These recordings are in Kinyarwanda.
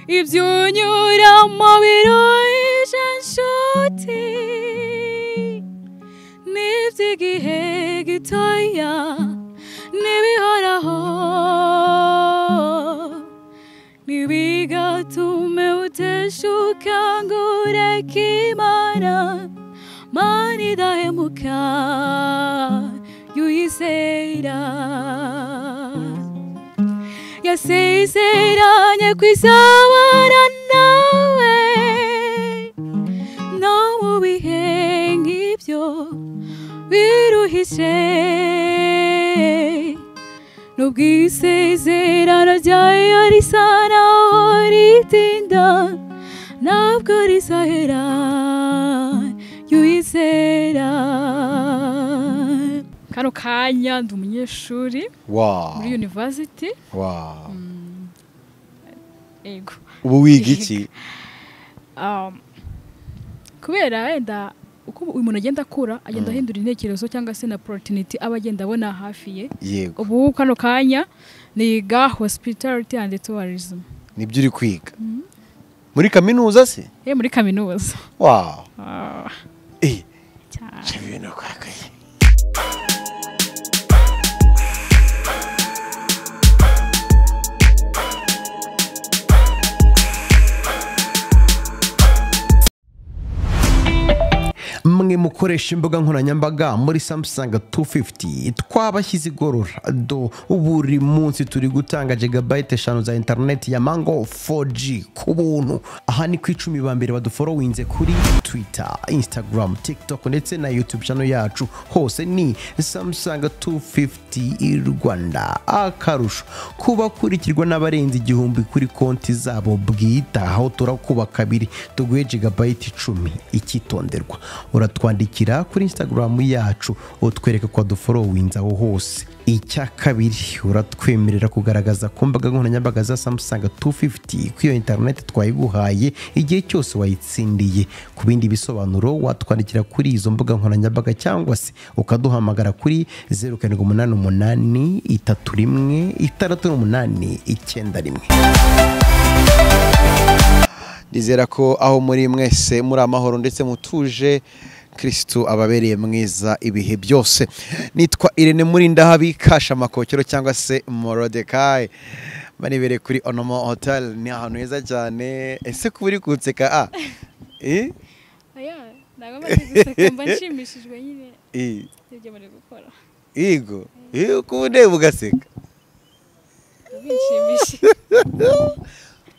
ibyunyura mu biruje nshuti n'iby'igihe gitoya n'ibihoraho ntibigatume uteshuka ngo ureke imana mana idahemuka yuyizera yasezeranye kwizabana nawe no mu bihe nk'ibyo biruhije nubwo isezerano ryayo risa naho ritinda ntabwo rizahera yuyizera kano kanya ndi umunyeshuri Wow. muri university Wow. yego ubu wiga iki Um, kubera wenda uko uyu muntu agenda akura agenda ahindura intekerezo cyangwa se na opportunity aba agenda abona hafi ye yego ubu kano kanya niga hospitality and tourism nibyo uri kwiga muri kaminuza se ye muri kaminuza wow Ah, Eh, cyane. shaka ibintu kwakaye mwe mukoresha imbuga nkoranyambaga muri samusanga 250 twabashyize igorora do buri munsi turi gutanga jigabayiti eshanu za interineti ya mango 4g ku buntu aha ni ku icumi ba mbere baduforowinze kuri twitter instagram tiktok ndetse na youtube channel yacu hose ni samusanga 250 rwanda akarusho kubakurikirwa n'abarenze igihumbi kuri konti zabo bwite aho turakuba kabiri tuguhe jigabayiti icumi icyitonderwa uratwandikira kuri instagram yacu utwereka ko waduforowinze aho hose icya kabiri uratwemerera kugaragaza ku mbaga nkoranyambaga za samusanga 250 ku iyo interineti twayiguhaye igihe cyose wayitsindiye ku bindi bisobanuro watwandikira kuri izo mbuga nkoranyambaga cyangwa se ukaduhamagara kuri 0788 31 68 91 nizera ko aho muri mwese muri amahoro ndetse mutuje kirisitu ababereye mwiza ibihe byose nitwa irene murinda habikasha amakokero cyangwa se morodekayi barebere kuri onomo hoteli ni ahantu heza cyane ese kuba uri kunseka a Eh? Oya, ntabwo maze guseka mba nshimishijwe nyine Eh. n'ibyo muri gukora Yego, Eh, kuba ureba ugaseka bishimishije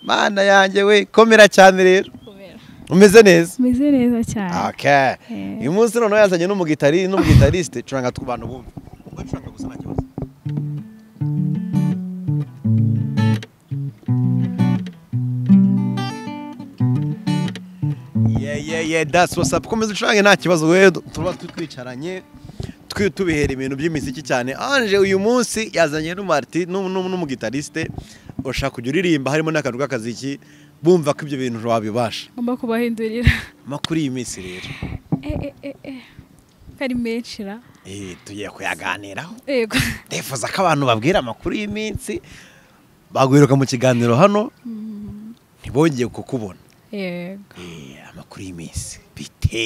mana yanjye we komera cyane rero kubera umeze neza meze neza cyane okay Eh. uyu munsi noneho yazanye n'umugitari n'umugitarisite curanga ku bantu bumve Ugacuranga gusa nta kibazo. Yeah, yeah, yeah, that's what's up. komeza ucurange nta kibazo we tuba twicaranye twi- tubihera ibintu by'imiziki cyane anje uyu munsi yazanye n'umariti n'umugitarisite urashaka kujya uririmba harimo n'akantu k'akaziki bumva ko ibyo bintu wabibasha ngomba kubahindurira makuru iyi minsi rero eh eh eh eh kari menshi ra Eh, tugiye kuyaganiraho yego ndifuza ko abantu babwira amakuru y'iminsi baguheruka mu kiganiro hano ntibongeye kukubona yego Eh, amakuru y'iminsi bite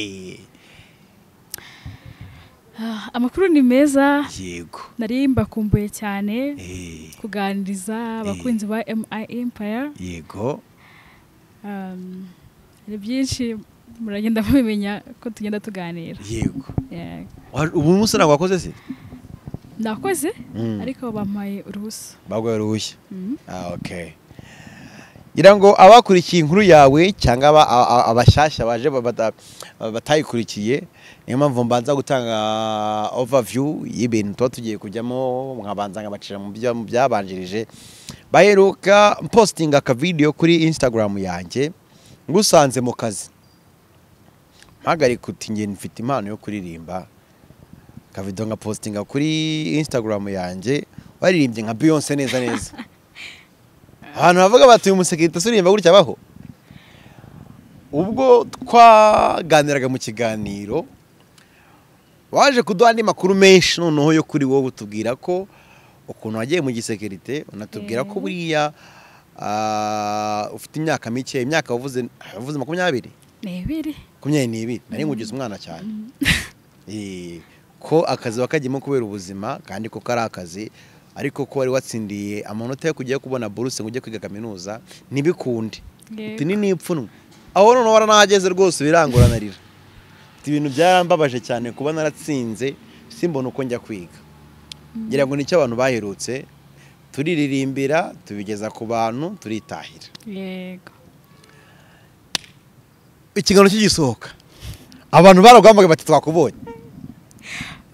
Ah, amakuru ni meza yego nari mbakumbuye cyane Eh, kuganiriza abakunzi ba mi empire yego Um, ni byinshi muragenda mubimenya ko tugenda tuganira yego Yego. Wa- ubu munsi ntabwo wakoze se nakoze Mm. ariko bampaye uruhusa baguhaye uruhushya Mhm. Ah, okay ngira ngo abakurikiye inkuru yawe cyangwa aba- a- a- abashyashya baje ba- bata- batayikurikiye niyo mpamvu mbanza gutanga overview y'ibintu tuba tugiye kujyamo nkabanza nkabacira mu bya- mu byabanjirije baheruka postinga akavideyo kuri instagram yanjye ngusanze mu kazi mpagarika uti nge mfite impano yo kuririmba akavideyo nka postinga kuri instagram yanjye waririmbye nka beyonce neza neza abantu bavuga bati uyu musekirite uririmba gutya abaho ubwo twaganiraga mu kiganiro waje kuduha andi makuru menshi noneho yo kuri wowe utubwira ko ukuntu wagiye mu gisekirite unatubwira ko buriya ah, ufite imyaka mike imyaka wavuze wavuze makumyabiri ni ibiri makumyabiri n'ibiri nari nkugize umwana cyane Eh, ko akazi wakagiyemo kubera ubuzima kandi ko kari akazi ariko ko wari watsindiye amanota yo kujya kubona buruse ngo ujye kwiga kaminuza ntibikunde Yego. uti ni n'ipfunwe aho none waranahageze rwose biranguranarira Ati, ibintu byarambabaje cyane kuba naratsinze simbona uko njya kwiga ngira ngo nicyo abantu baherutse turiririmbira tubigeza ku bantu turitahira yego ikiganiro kigisohoka abantu baraguhamagaye bati twakubonye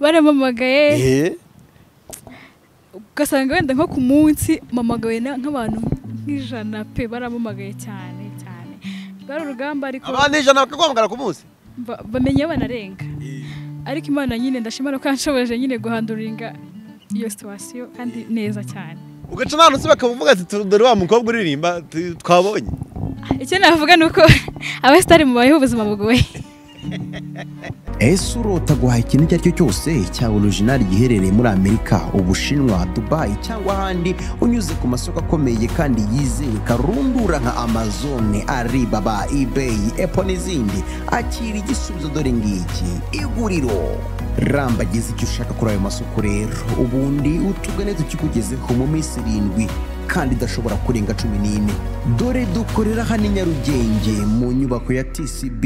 baramamagaye Eh. ugasanga wenda nko ku munsi mamagaye na- nk'abantu nk'ijana pe baramamagaye cyane cyane rwari urugamba ariko abantu ijana bakaguhamagara ku munsi ba- bamenya banarenga ariko imana nyine ndashimira ko yanshoboje nyine guhanduringa iyo situwasiyo kandi neza cyane ugaca nta ntusi bakavuga ati "Tu- dore wa mukobwa uririmba tu- twabonye icyo navuga ni uko abasitari mubayeho ubuzima bugoye ese urota guhaha ikintu icyo ari cyo cyose cyaba orijinali giherereye muri amerika ubushinwa dubayi cyangwa ahandi unyuze ku masoko akomeye kandi yizewe karundura nka amazone aribaba ibeyi epo n'izindi akira igisubizo dore ngiki iguriro rambagize icyo ushaka kuri ayo masoko rero ubundi utugane tukikugezeho mu minsi irindwi kandi idashobora kurenga cumi n'ine dore dukorera hano i nyarugenge mu nyubako ya tcb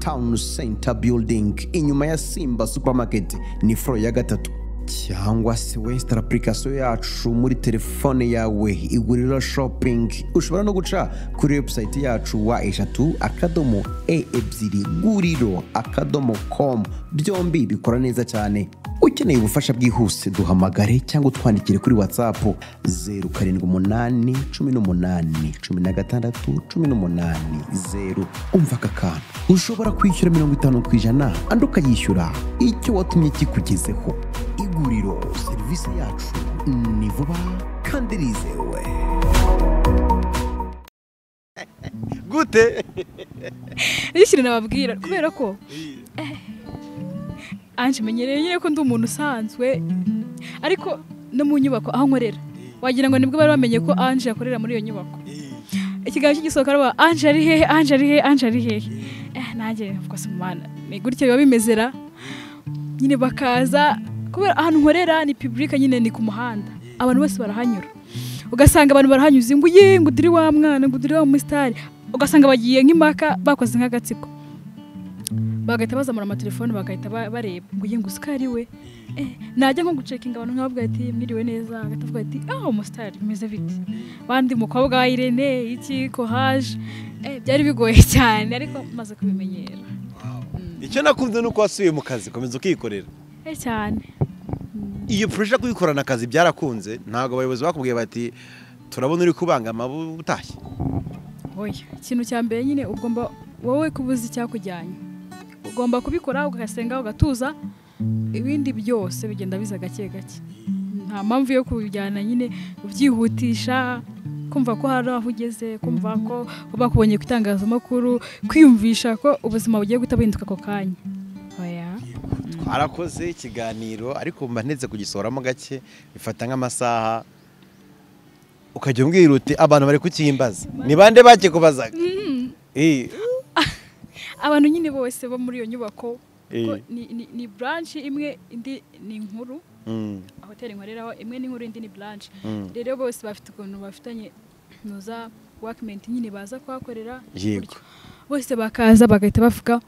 town center building inyuma ya simba supermarket ni foro ya gatatu cyangwa se wesitara apurikasiyo yacu muri telefone yawe iguriro shopping ushobora no guca kuri webusayiti yacu wa eshatu akadomo e ebyiri guriro akadomo com byombi bikora neza cyane ukeneye ubufasha bwihuse duhamagare cyangwa utwandikire kuri whatsapp zeru karindwi umunani cumi n'umunani cumi na gatandatu cumi n'umunani zeru umva aka kantu ushobora kwishyura mirongo itanu ku ijana andi ukayishyura icyo watumye kikugezeho iguriro serivisi yacu ni vuba kandi rizewe gute nicyo kintu nababwira kubera ko anje menyereye nyine ko ndi umuntu usanzwe ariko no mu nyubako aho nkorera wagira ngo nibwo bari bamenye ko anje akorera muri iyo nyubako ikiganiro cy'igisohoka ari anje ari hehe anje ari hehe anje ari hehe Eh, nanjye mvuga se umwana ni gutya biba bimezera nyine bakaza kubera ahantu nkorera ni pibulike nyine ni ku muhanda abantu bose barahanyura ugasanga abantu barahanyuze ngo ye ngo udiri wa mwana ngo udiri wa musitari ugasanga bagiye nk'impaka bakoze nk'agatsiko bagahita bazamura amatelefone bagahita ba- bareba ngo ye ngo usikari we Eh, najya nko gucekinga abantu nkababwira ati mwiriwe neza agahita avuga ati ah umusitari bimeze bite bandi mukobwa wa irene iki kohaje Eh, byari bigoye cyane ariko maze kubimenyera icyo nakunze ni uko wasubiye mu kazi komeza ukikorera Eh, cyane iyo puresha kuyikorana akazi byarakunze ntabwo abayobozi bakubwiye bati turabona uri kubangama bu- utashye oya ikintu cya mbere nyine ugomba wowe kuba uzi icyakujyanye ugomba kubikora ugasenga ugatuza ibindi byose bigenda biza gake gake nta mpamvu yo kubijyana nyine ubyihutisha kumva ko hari aho ugeze kumva ko bakubonye ku itangazamakuru kwiyumvisha ko ubuzima bugiye guhita buhinduka ako kanya oya twarakoze ikiganiro ariko mba ndetse kugisohoramo gake bifata nk'amasaha ukajya umbwira uti abantu bari kukimbaza ni bande bakikubazaga Eh, abantu nyine bose bo muri iyo nyubako ko Eh. ni- ni- ni buranshi imwe indi ni inkuru mm, hoteli nkoreraho imwe n'inkuru indi ni buranshi Mm. rero bose bafite ukuntu bafitanye nuza wakimenti nyine baza kuhakorera Yego. gutyo. bose bakaza bagahita bavuga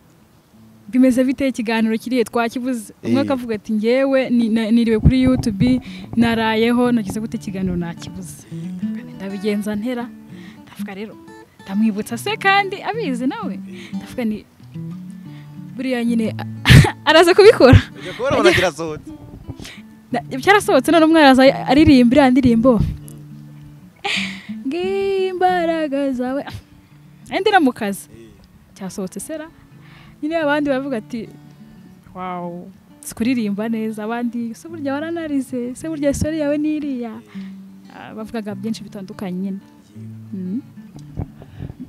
bimeze bite ikiganiro kiriye twakibuze umwe Eh. akavuga ati ngewe ni- na- niriwe kuri youtube narayeho nagize gute ikiganiro nakibuze ndabigenza ntera ndavuga rero ndamwibutsa se kandi abizi nawe ndavuga ni buriya nyine araza kubikora ujya kubona abantu kirasohotse Na- cyarasohotse none umwe araza aririmba iriya ndirimbo ngimbaraga zawe andi mu kazi cyasohotse sera nyine abandi baravuga ati wawu si kuririmba neza abandi se burya waranarize se burya isori yawe ni iriya Ah, bavugaga byinshi bitandukanye nyine Mm.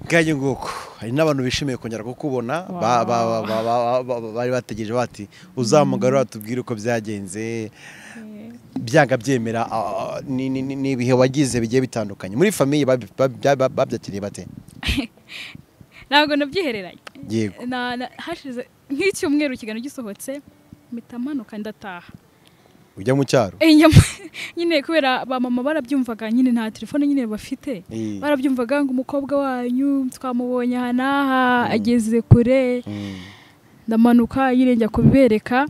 bwajye nguko hari n'abantu bishimiye kongera kukubona ba- ba- ba- ba- ba- ba- ba- bari bategereje bati uzamugarura tubwire uko byagenze byanga byemera ah, ni- ni- ni- ni ibihe wagize bigiye bitandukanye muri famiye babi- babi- babi- babyakiriye bate ntabwo nabyihereranye yego Na- na- hashize nk'icyumweru ikiganiro gisohotse mpita manuka ndataha ujya mu cyaro Eh, njya mu- nyine kubera ba mama barabyumvaga nyine nta telefone nyine bafite Eh. barabyumvaga ngo umukobwa wanyu twamubonye aha n'aha ageze kure Mm, ndamanuka nyine njya kubibereka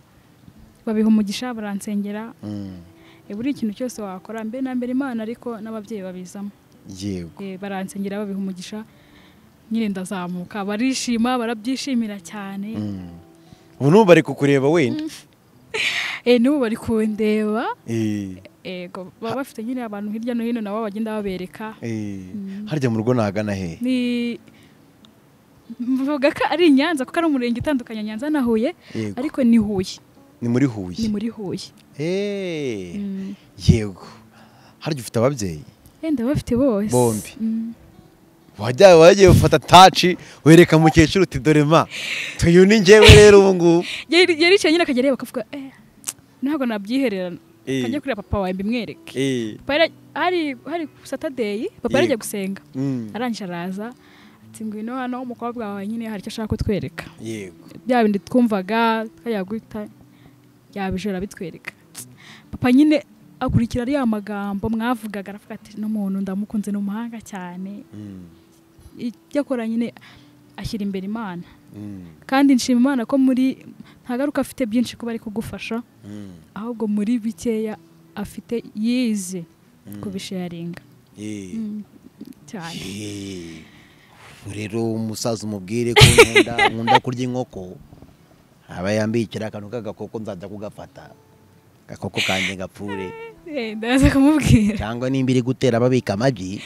babiha umugisha baransengera mm, Eh, buri ikintu cyose wakora mbe na mbere imana ariko n'ababyeyi babizamo yego Eh, baransengera babiha umugisha nyine ndazamuka barishima barabyishimira cyane Mm. ubu n'ubu bari kukureba wenda Eh, n'ubu bari kundeba Eh, ego baba bafite nyine abantu hirya no hino nabo bagenda babereka eh. Mm. harya mu rugo nahagana hehe ni mvuga ko ari i nyanza kuko ari umurenge utandukanya nyanza na huye yego ariko ni huye ni muri ni huye muri huye Eh, Mm. yego harya ufite ababyeyi yenda bafite bose Bombi. Mm. wajya wagiye ufata taci wereka mukecuru uti dore ma tuyu ni njyewe rero ubu ngubu Yari- yaricaye nyine akajya areba akavuga eh, ntabwo nabyihererana Eh. akajya kureba papa wawe mbimwereke Eh, Papa yari- hari hari satadeyi papa Yego. yari agiye gusenga mm, arangije araza ati ngwino hano umukobwa wawe nyine hari icyo ashaka kutwereka yego bya bindi twumvaga twayaguhita yabije arabitwereka papa nyine akurikira ariya magambo mwavugaga aravuga ati n'umuntu ndamukunze ni umuhanga cyane Mm, ibyo akora nyine ashyira imbere imana mm, kandi nshima imana ko muri nta garuka afite byinshi kuba ari kugufasha mm, ahubwo muri bikeya afite yize Mm. kubisharinga eh. Mm, cyane Eh, rero umusaza umubwire ko nkunda nkunda kurya inkoko aba yambikira akantu k'agakoko nzajya kugafata agakoko kanjye gapfure Eh, ndaza kumubwira cyangwa nimba iri gutera babika amagi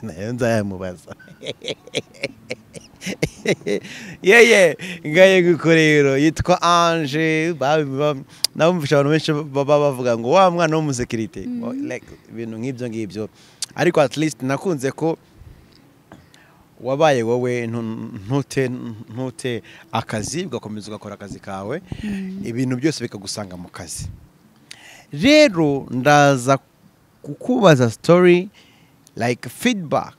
nayo nzayamubaza yeye ngaye guko rero yitwa ange nabumvisha abantu benshi baba bavuga ngo wa mwana w'umusekirite Wa- like, ibintu nk'ibyo ngibyo ariko at least nakunze ko wabaye wowe ntu- ntute ntute akazi ugakomeza ugakora akazi kawe ibintu byose bikagusanga mu kazi rero ndaza kukubaza story like feedback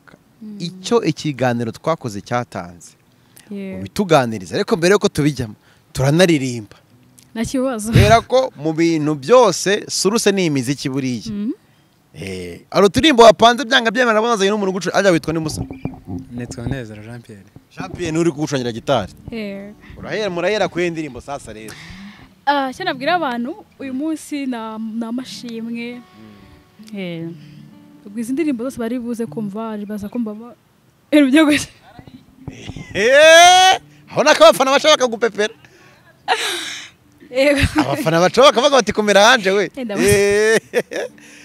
icyo ikiganiro twakoze cyatanze Yeah. bituganiriza ariko mbere yuko tubijyamo turanaririmba nta kibazo kubera ko mu bintu byose suruse ni imiziki buriya Mm. Eh, hari uturirimbo wapanze byanga byemera bazanye n'umuntu ugucu ajya witwa ni musa nitwa Nezero Jean Pierre jean pierre uri kugucungira gitari Eh. urahera murahera kuri iyi ndirimbo sasa rero Ah, icyo nabwira abantu uyu munsi ni amashimwe ubwo izi ndirimbo zose bari buze kumva baza kumva ba- ibintu byo gusa Eh, aho nako abafana bashaka bakagupepera Yego. abafana baca bakavuga bati komera hanje we Enda Eh,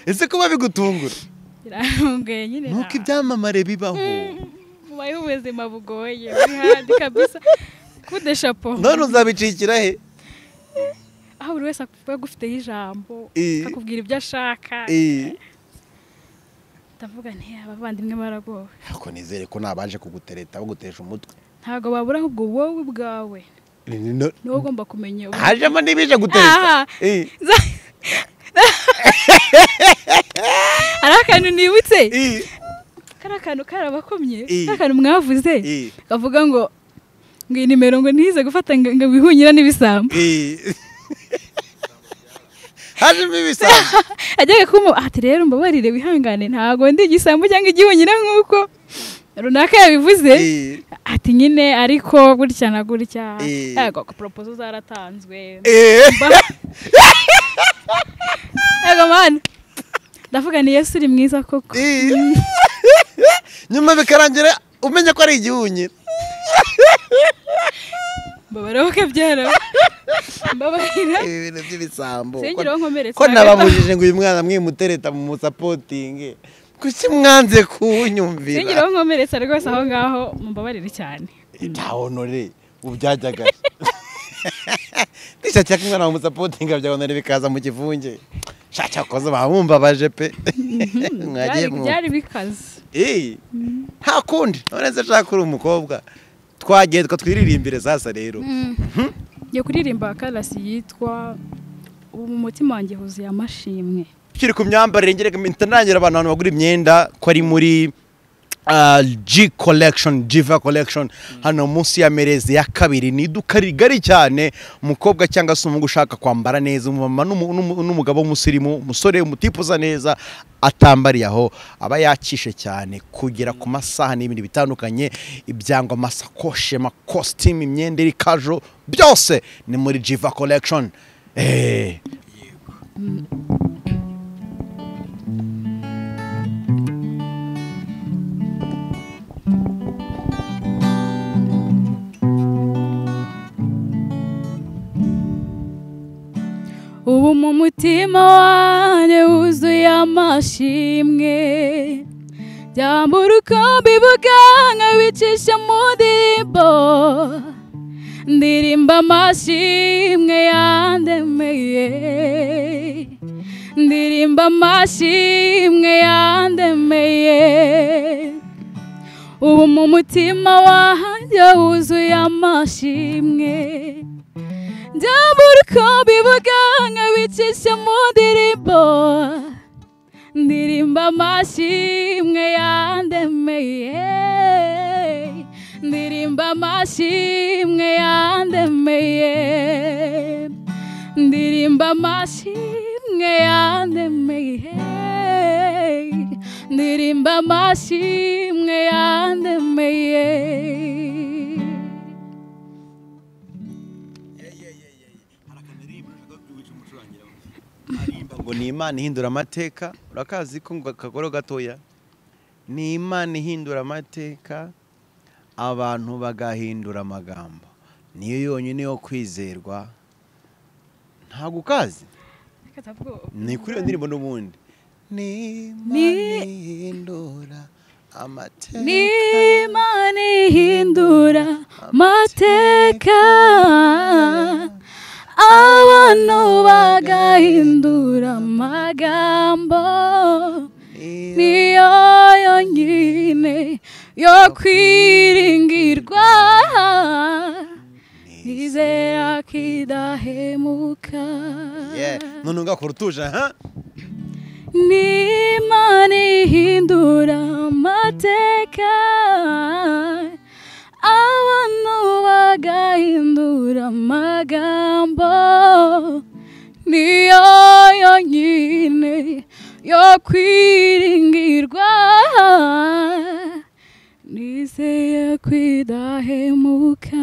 ese kuba bigutungura birangoye nyine nuko na- ibyamamare bibaho mubayeho ubuzima bugoye buri handi kabisa kude shapo none uzabicikira he aho buri wese akuba agufiteho ijambo Eh. akakubwira ibyo ashaka Eh, ndavuga nti abavandimwe baragowe ako nizere ko nabaje kugutereta bagutesha umutwe ntabwo babura ahubwo wowe ubwawe Ni- ni- no- niwe ugomba kumenya ubu- hajemo n'ibije gutereta Ah. Eh, Za- hari akantu nibutse eh, kari akantu karabakomye Eh. kari akantu mwavuze eh, kavuga ngo ngo iyi nimero ngo ntize gufata ngo ngo wihunyira n'ibisambo eh. hajemo ibisambo ajyaga kumuba ati rero mbabarire wihangane ntabwo ndi igisambo cyangwa igihunyira nk'uko runaka yabivuze Eh, ati nyine ariko gutya na gutya Eh. yego poropozo zaratanzwe eh. yego mwana ndavuga ni yesu uri mwiza koko Ii. nyuma bikarangira umenya ko ari igihunyira mbabarira ko byara mbabarira ibi bintu by'ibisambo Sengera aho nkomeretse ko na gato. nababujije ngo uyu mwana mwimutereta mu musapotingi kuki mwanze kuwunyumvira singira nkomeretsa rwose aho ngaho mumbabarire cyane nta honore ubu byajyaga nishakira ko umwana wamusapotinga bya honore bikaza mu kivunge shakira koze bamumbabaje pe mwagiye Byari- mu byari bikaze Ii. nta kundi none se nshaka uri umukobwa twagiye twiririmbire sasa rero njye kuririmba karasi yitwa ubu mu mutima wanjye huzuye amashimwe tukiri ku myambarire ngere ntanagira abantu abantu bagura imyenda ko ari muri ah, G collection Jiva collection hano munsi ya Merezi ya kabiri ni iduka rigari cyane umukobwa cyangwa se umuhungu ushaka kwambara neza umumama n'umu- n'umu- n'umugabo w'umusirimu umusore umutipuza neza atambariye aho aba yakishe cyane kugera ku masaha n'ibindi bitandukanye ibyangwa amasakoshi amakositimu imyenda iri kajo byose ni muri Jiva collection eh ubu mu mutima wanjye wuzuye amashimwe byambura uko mbivuga nkabicisha mu ndirimbo ndirimba amashimwe yandemeye ndirimba amashimwe yandemeye ubu mu mutima wanjye wuzuye amashimwe ndabura uko bivuga nkabicisha mu ndirimbo ndirimba amashimwe yandemeye ndirimba amashimwe yandemeye ndirimba amashimwe yandemeye ndirimba amashimwe yandemeye ngo ni imana ihindura amateka urakazi ko ngo akagoro gatoya ni imana ihindura amateka abantu bagahindura amagambo niyo yonyine yo kwizerwa ntabwo ukazi ni kuri iyo ndirimbo n'ubundi ni imana ihindura ni amateka imana ihindura amateka abantu bagahindura amagambo niyo yonyine yo kwiringirwa nizera ko idahemuka Yeah. none ugakora utuje ha n'imana ihindura amateka abantu bagahindura amagambo niyo yonyine yo kwiringirwa nizeye kwidahemuka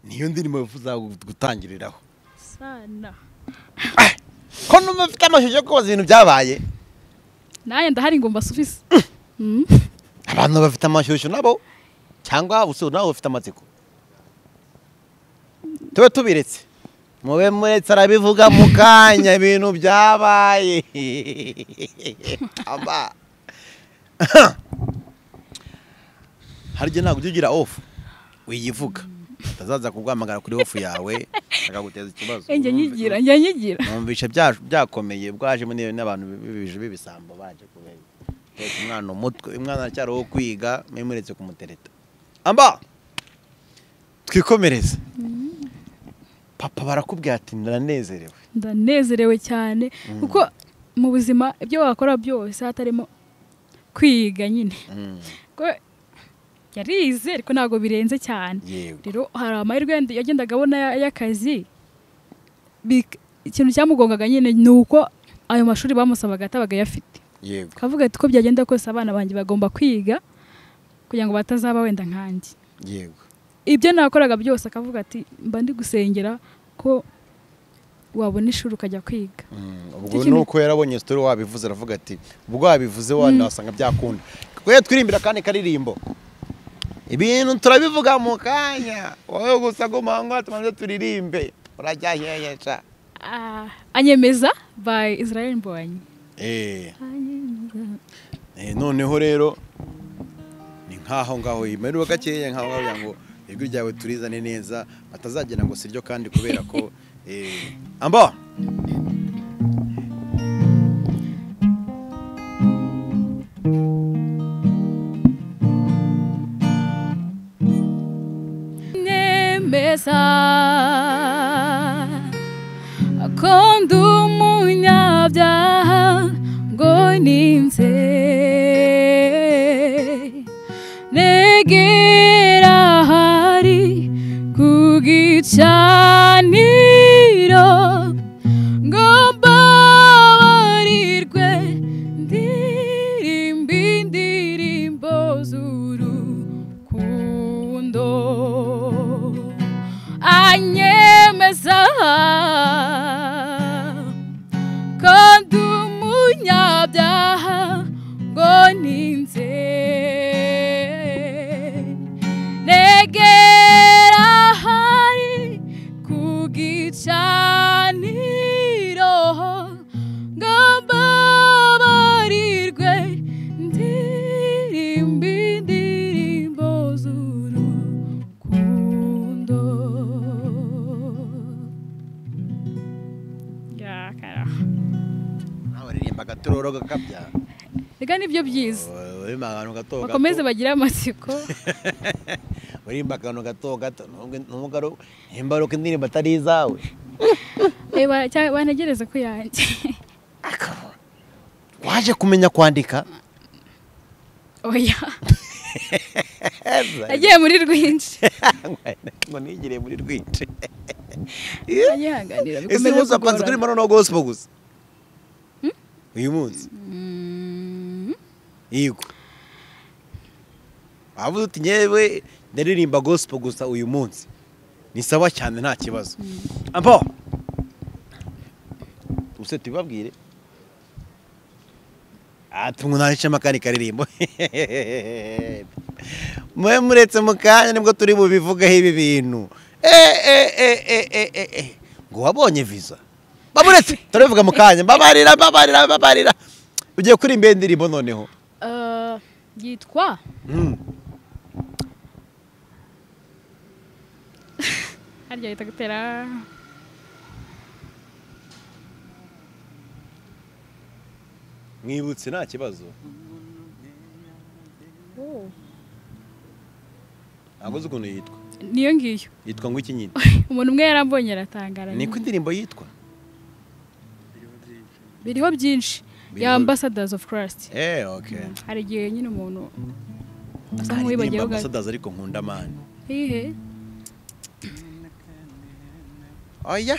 niyo ndirimbo bifuza gutangiriraho sana ko numva mfite amashusho yo kubaza ibintu byabaye naye ndahari ngo mbasubise Mm. abantu bafite amashyushyu nabo cyangwa usura nabo bafite amatsiko tube tubiretse mube muretse arabivuga mu kanya ibintu byabaye Aba. hari igihe ntabwo ujya ugira ofu wiyivuga utazaza kuguhamagara kuri ofu yawe akaguteza ikibazo njya nyigira njya nyigira numvisha bya- byakomeye bwaje muri iyo n'abantu bibije b'ibisambo baje kubera Teka umwana umutwe umwana aracyari wo kwiga muretse kumutereta amba twikomereze papa barakubwira ati ndanezerewe ndanezerewe cyane kuko mu buzima ibyo wakora byose hatarimo kwiga nyine Mm, ko yarize ariko ntabwo birenze cyane yego rero hari amahirwe yandi yagendaga abona ya- y'akazi Bik- ikintu cyamugongaga nyine ni uko ayo mashuri bamusabaga atabaga ayafite yego akavuga ati uko byagenda kose abana banjye bagomba kwiga kugira ngo batazaba wenda nkanjye yego ibyo nakoraga byose akavuga ati mba ndi gusengera ko wabona ishuri ukajya kwiga Mm, Icyo ubwo kintu- nuko yarabonye story wabivuze aravuga ati ubwo wabivuze wanda wasanga byakunda kwe twirimbira kandi karirimbo ibintu turabivuga mu kanya wowe gusa gumanga tumaze turirimbe urajyahehesha Ah, anyemeza by israel mbonyi eh Eh, noneho rero ni nk'aho ngaho yimererwa gakeya nk'aho ngaho kugira ngo ijwi ryawe turizane neza batazagira ngo siryo kandi kubera ko eh, amba anyemeza uninze negera ahari ku gicaniro ngo mbabarirwe ndirimba indirimbo z'urukundo anyemeza kandi umunyabyaha ngo ninze negera ahari ku gicaniro ngo mbabarirwe ndirimba indirimbo z'urukundo nawe uririmba agatororo gakabya reka nibyo byiza urimo akantu gato gato bakomeze bagire amatsiko uririmba akantu gato gato nubwo- nubwo ari imbaruka indirimbo atari izawe Eh, ba- cya- banagereze ku yanjye waje kumenya kwandika oya nagiye muri rwinshi ngo nigire muri rwinshi agihanganira ese bikomeje munsi wapanze kuri kugorana. marono gospel gusa uyu munsi Mm, yego wavuze uti nyewe ndaririmba gospel gusa uyu munsi ni sawa cyane nta kibazo ampo ubuse tubibabwire tumwunanisha amakani karirimbo mwe muretse mu kanya nibwo turi bubivugaho ibi bintu Eh, eh, eh, eh, eh, eh, eh. ngo wabonye visa bamuretse turabivuga mu kanya babarira babarira babarira ugiye kuri imbere indirimbo noneho eh, yitwa Mm. harya yita gutera mwibutse nta kibazo ntabwo uzi ukuntu yitwa niyo ngiyo yitwa ngo iki nyine umuntu umwe yarambonye aratangara niko indirimbo yitwa biriho byinshi Biriho- ya ambassadors of christ eh okay hari igihe nyine umuntu asa Hari indirimbo nk'uwibagiwe gato ambasadazi ariko nkunda mani hihe oya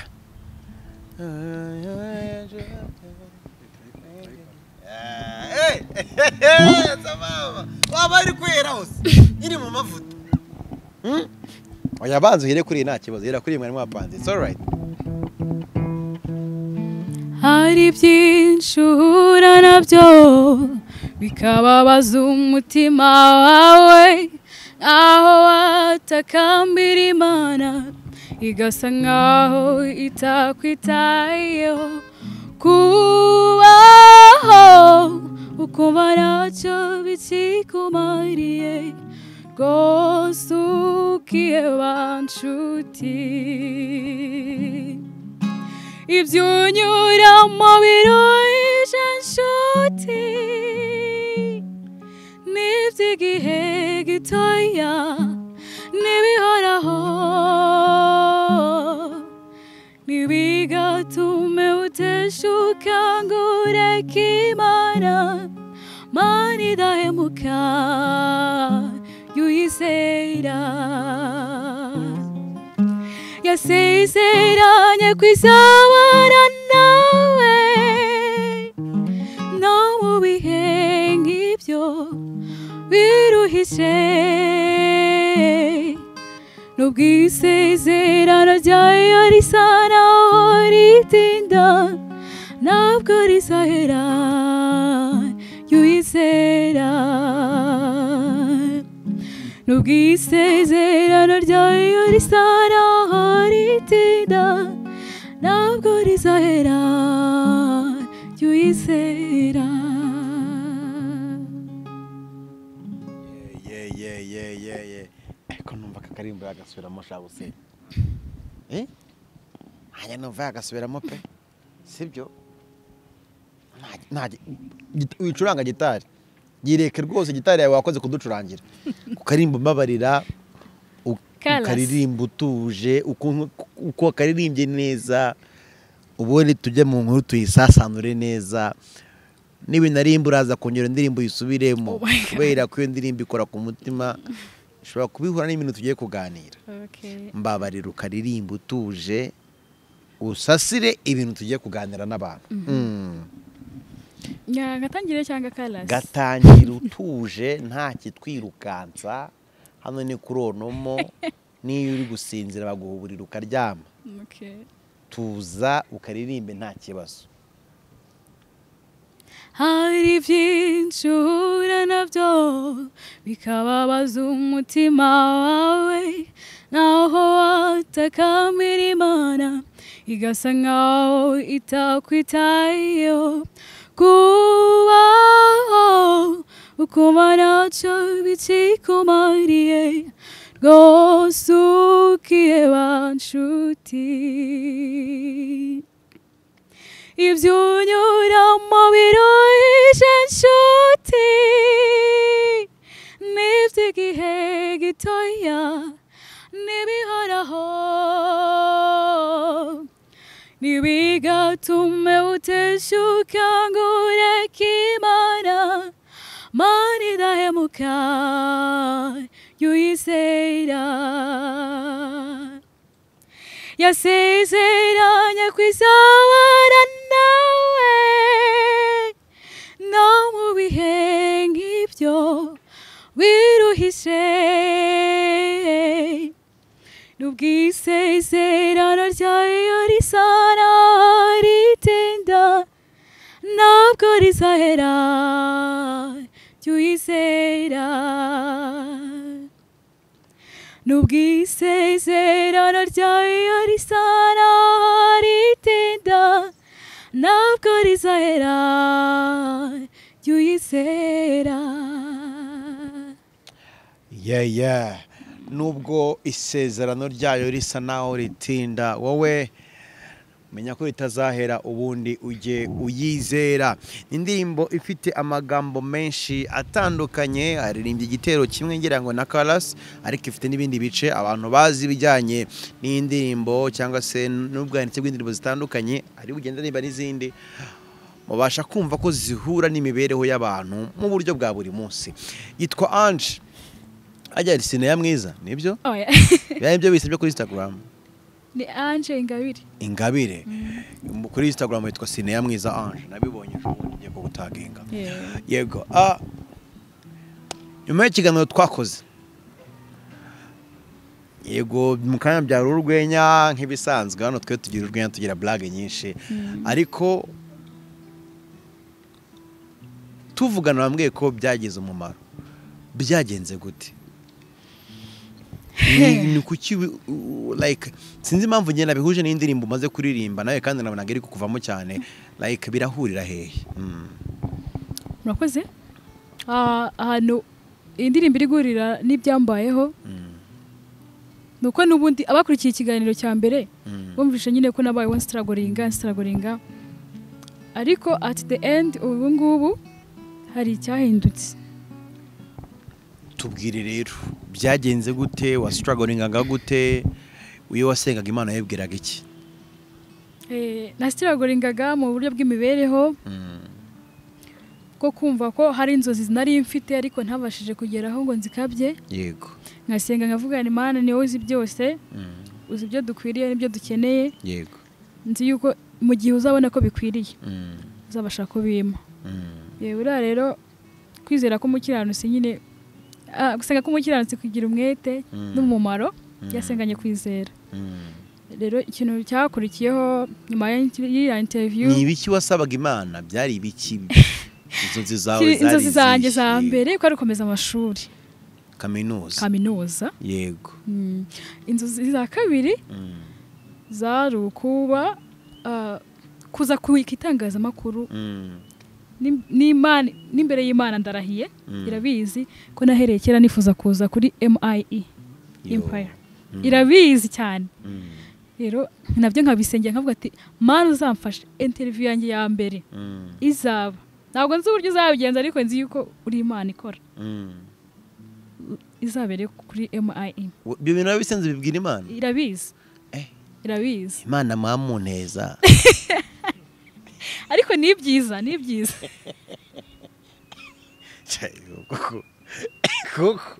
waba ari kwera hose iri mu mavuta oya banza uhere kuri iyi nta kibazo uhera kuri iyi mwari mwapanze it's alright hari byinshi uhura nabyo bikababaza umutima wawe aho watakambira imana igasa nkaho itakwitayeho kubaho ukuba ntacyo bikikumariye rwose ukiye banshuti ibyo unyuramo biruje inshuti n'iby'igihe gitoya n'ibihoraho ntibigatume uteshuka ngo ureke imana mana idahemuka yuyizera yasezeranye kwizabana nawe no mu bihe nk'ibyo biruhije nubwo isezerano ryayo risa naho ritinda ntabwo rizahera yuyizera nubwo isezerano ryayo risa naho ritinda ntabwo rizahera ryuyizera ye ye ye ye ye ariko numva akakarimbo yagasubiramo shabu se eh hanya numva yagasubiramo pe sibyo Nta- nta git- wicuranga gitari yireke rwose gitari yawe wakoze kuducurangira kukarimbo mbabarira u- Kalas. ukaririmba utuje ukuntu- uko wakaririmbye neza ubundi tujye mu nkuru tuyisasanure neza n'ibinaririmbo uraza kongera indirimbo Oh uyisubiremo my God. kubera ko iyo ndirimbo ikora ku mutima ushobora kubihura n'ibintu tugiye kuganira Okay. mbabarira ukaririmba utuje usasire ibintu tugiye kuganira n'abantu Mm. Nya, Gatangire cyangwa karasi gatangira utuje nta kitwirukansa hano ni kuri onomo n'iyo uri gusinzira baguha uburiri ukaryama Okay. tuza ukaririmbe nta kibazo hari byinshi uhura nabyo bikababaza umutima wawe naho watakambira imana igasa nkaho itakwitayeho kubaho ukuma ntacyo bikikumariye rwose ukiye banshuti ibyo unyuramo biruhije inshuti n'iby'igihe gitoya n'ibihoraho ntibigatume uteshuka ngo ureke imana mana idahemuka yuyizera yasezeranye kwizabana nawe no mu bihe nk'ibyo wiruhije n'ubwisezerano ryayo risa n'aho ritinda ntabwo rizahera jya uyizera n'ubwisezerano ryayo risa n'aho ritinda ntabwo rizahera jya uyizera yeya nubwo isezerano ryayo risa naho ritinda wowe menya ko ritazahera ubundi ujye uyizera indirimbo ifite amagambo menshi atandukanye haririmbye igitero kimwe ngira ngo na karasi ariko ifite n'ibindi bice abantu bazi ibijyanye n'indirimbo cyangwa se n'ubwanditse bw'indirimbo zitandukanye ari bugenda aririmba n'izindi mubasha kumva ko zihura n'imibereho y'abantu mu buryo bwa buri munsi yitwa anje ajya ari sinema mwiza nibyo oya biba ari byo bisabye kuri instagram ni anje ingabire ingabire Mu- kuri instagram yitwa sinema mwiza ange nabibonye ejo bundi ngiye kubutaginga yego ah, nyuma y'ikiganiro twakoze yego mu kanya byari urwenya nk'ibisanzwe hano twe tugira urwenya tugira blague nyinshi ariko tuvugana wambwiye ko byagize umumaro byagenze gute Ni- ni kuki wi- u- like sinzi impamvu ngenda bihuje n'indirimbo umaze kuririmba nawe kandi nabona ngo iri kukuvamo cyane like birahurira hehe Mm. murakoze Ah, ahantu iyi ndirimbo iri guhurira n'ibyambayeho ni uko n'ubundi abakurikiye ikiganiro cya mbere Mm. bumvishe nyine ko nabayeho nsitaragoringa nsitaragoringa ariko at the end ubu ngubu hari icyahindutse tubwire rero byagenze gute wasitaragoringaga gute iyo wasengaga imana yabwiraga iki Eh, nasitiragoringaga mu buryo bw'imibereho bwo kumva ko hari inzozi nari mfite ariko ntabashije kugeraho ngo nzikabye yego nkasenga nkavugana imana ni wowe uzi byose uzi ibyo dukwiriye n'ibyo dukeneye yego nzi yuko mu gihe uzabona ko bikwiriye uzabasha kubima yewe uriya rero kwizera k'umukiranutsi nyine ah, gusenga k'umukiranutsi kugira umwete Mm. n'umumaro Mm. yasenganye kwizera rero ikintu cyakurikiyeho nyuma y'iriya interiviyu ni ibiki wasabaga imana byari ibiki inzozi zawe Kiri- zari inzozi zanjye izihe? za mbere ko ari ukomeza amashuri kaminuza kaminuza yego Mm. inzozi za kabiri Mm. zari ukuba ah, kuza kubika itangazamakuru Mm. Ni- n'Imana- n'imbere y'imana ndarahiye Mm. irabizi ko nahereye kera nifuza kuza kuri MIE Yo. Empire Mm. irabizi cyane Mm. rero nabyo nkabisengera nkavuga ati mana uzamfasha interiviyu yanjye ya mbere Mm. izaba ntabwo nzi uburyo izabigenza ariko nzi yuko uri imana ikora Mm. izabere kuri MIE ibyo bintu wabisenze bibwira imana irabizi Eh. irabizi imana mwamuneza ariko ni byiza ni byiza koko koko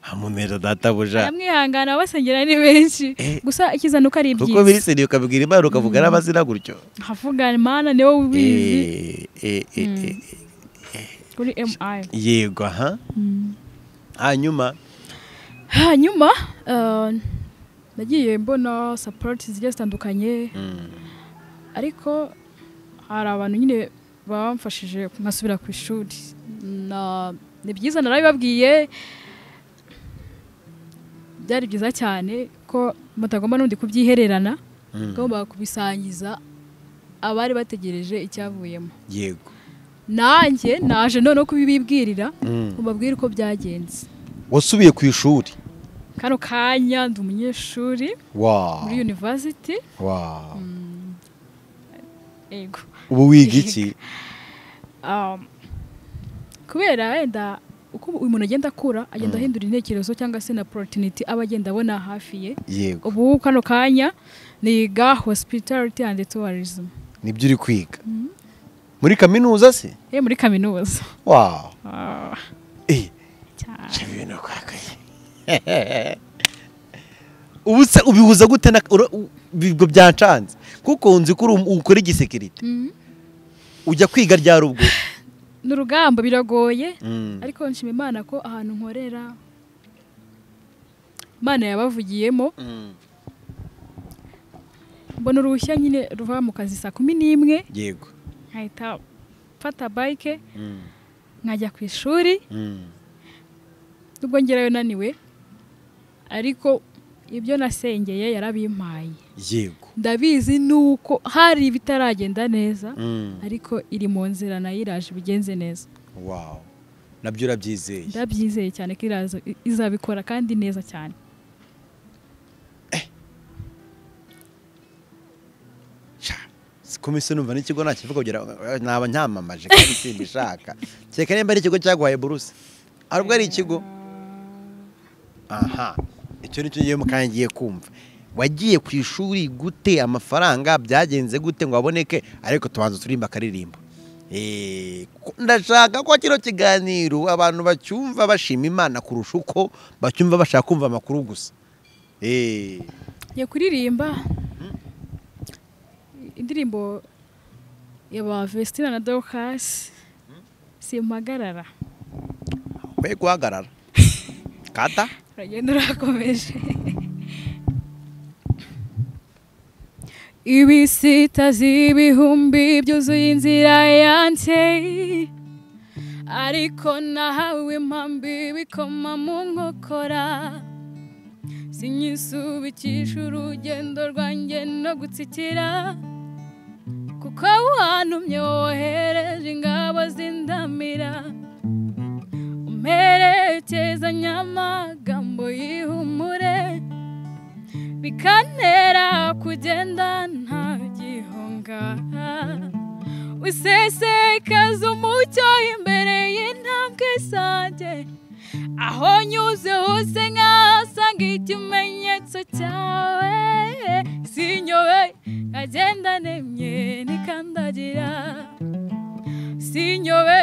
hamuneza databuja aramwihangana abasengera ni benshi gusa icyiza ni uko ari kuko biri byiza seriye ukabibwira imana ukavuga n'amazina gutyo havuga mana niwe ubizi Eh, eh, eh, eh, kuri mi yego aha hanyuma hanyuma eh, nagiye mbona sapoti zigiye zitandukanye ariko hari abantu nyine bamfashije nkasubira ku ishuri Na- ni byiza narabibabwiye byari byiza cyane ko mutagomba n'undi kubyihererana agomba kubisangiza abari bategereje icyavuyemo yego nanjye naje noneho kubibibwirira mubabwire uko byagenze wasubiye ku ishuri kano kanya ndi umunyeshuri wa muri university wa yego ubu wiga iki Um, kubera wenda uko uyu muntu agenda akura agenda ahindura intekerezo cyangwa se na porotiniti aba agenda abona hafi ye yego ubu kano kanya niga hospitality and tourism nibyo uri kwiga muri kaminuza se ye muri kaminuza wa Ah, eh cyane. Shaka ibintu kwakaye ubu se ubihuza gute na ura- u- ubwo byancanze kuko nzi ko uri um- ukora igisekirite Mhm. ujya kwiga ryari ubwo ni urugamba biragoye Mm. ariko nshima imana ko ahantu nkorera imana yabavugiyemo Mm. mbona uruhushya nyine ruva mu kazi saa kumi n'imwe yego nkahita mfata bike Mm. nkajya ku ishuri Mm. nubwo ngerayo naniwe ariko ibyo nasengeye yarabimpaye yego ndabizi nuko hari ibitaragenda neza Mm. ariko iri mu nzira nayo iraje ibigenze neza wow nabyo urabyizeye ndabyizeye cyane ko iraza- izabikora kandi neza cyane komisiyo numva n'ikigo nta kivuga kugira naba ncyamamaje kandi simbishaka kereka nimba ari ikigo cyaguhaye buruse arubwo ari ikigo aha icyo ni cyo ngiye mu kanya ngiye kumva wagiye ku ishuri gute amafaranga byagenze gute ngo aboneke ariko tubanza turimba akaririmbo Eh, ko- ndashaka ko kino kiganiro abantu bacyumva bashima imana kurusha uko bacyumva bashaka kumva amakuru gusa Eh, ngiye kuririmba indirimbo ya ba vestina na dorcas simpagarara we guhagarara kata uragenda urakomeje ibisita z'ibihumbi byuzuye inzira yanjye ariko nahawe impambi bikoma mu nkokora sinyisubikisha urugendo rwanjye no gutsikira kuko wantumye wohereje ingabo zindamira umperekeza nyamagambo yihumure bikantera kugenda nta gihunga usesekaza umucyo imbere y'intambwe zanjye aho nyuze hose nkahasanga ikimenyetso cyawe sinyobe nkagenda nemye nikandagira sinyobe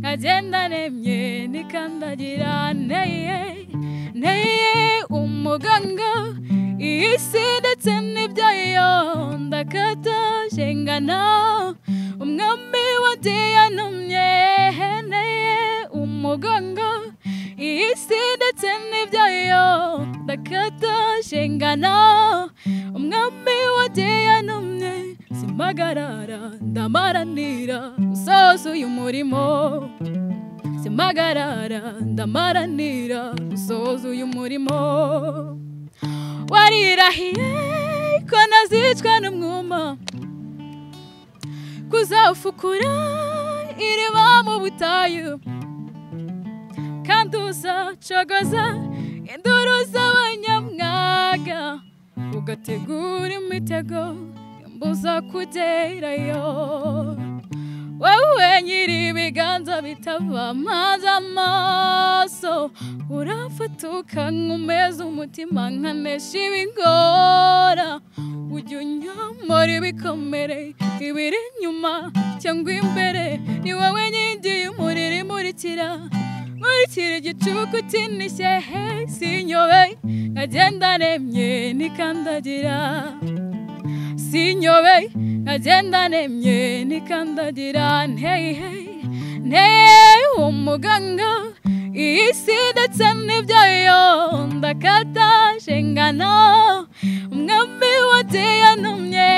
nkagenda nemye nikandagira neye neye umuganga iyi si ndetse n'ibyayo ndakataje ngana umwami wa diyanumye neye umuganga iyi si ndetse n'ibyayo ndakataje ngana umwami wa diyanumye simpagarara ndamaranira usozuye umurimo simpagarara ndamaranira usozuye umurimo warirahiye ko nazicwa n'umwuma kuzawufukura iriba mu butayu kandi uzacogoza induru z'abanyamwaga ugategura imitego mbuza kugerayo wowe nyiri ibiganza bitava maze amaso urafatuka nkumeza umutima nkanesha ibingora ibyo unyambara ibikomere ibiri inyuma cyangwa imbere ni wowe nkingi y'umuriro imurikira nkurikira igicuku kinishye he sinyobe nkagenda nemye nikandagira sinyobe nkagenda nemye nikandagira nteyi heyi nteye umuganga iyi si ndetse n'ibyayo ndakataje ngana umwami wa diyanumye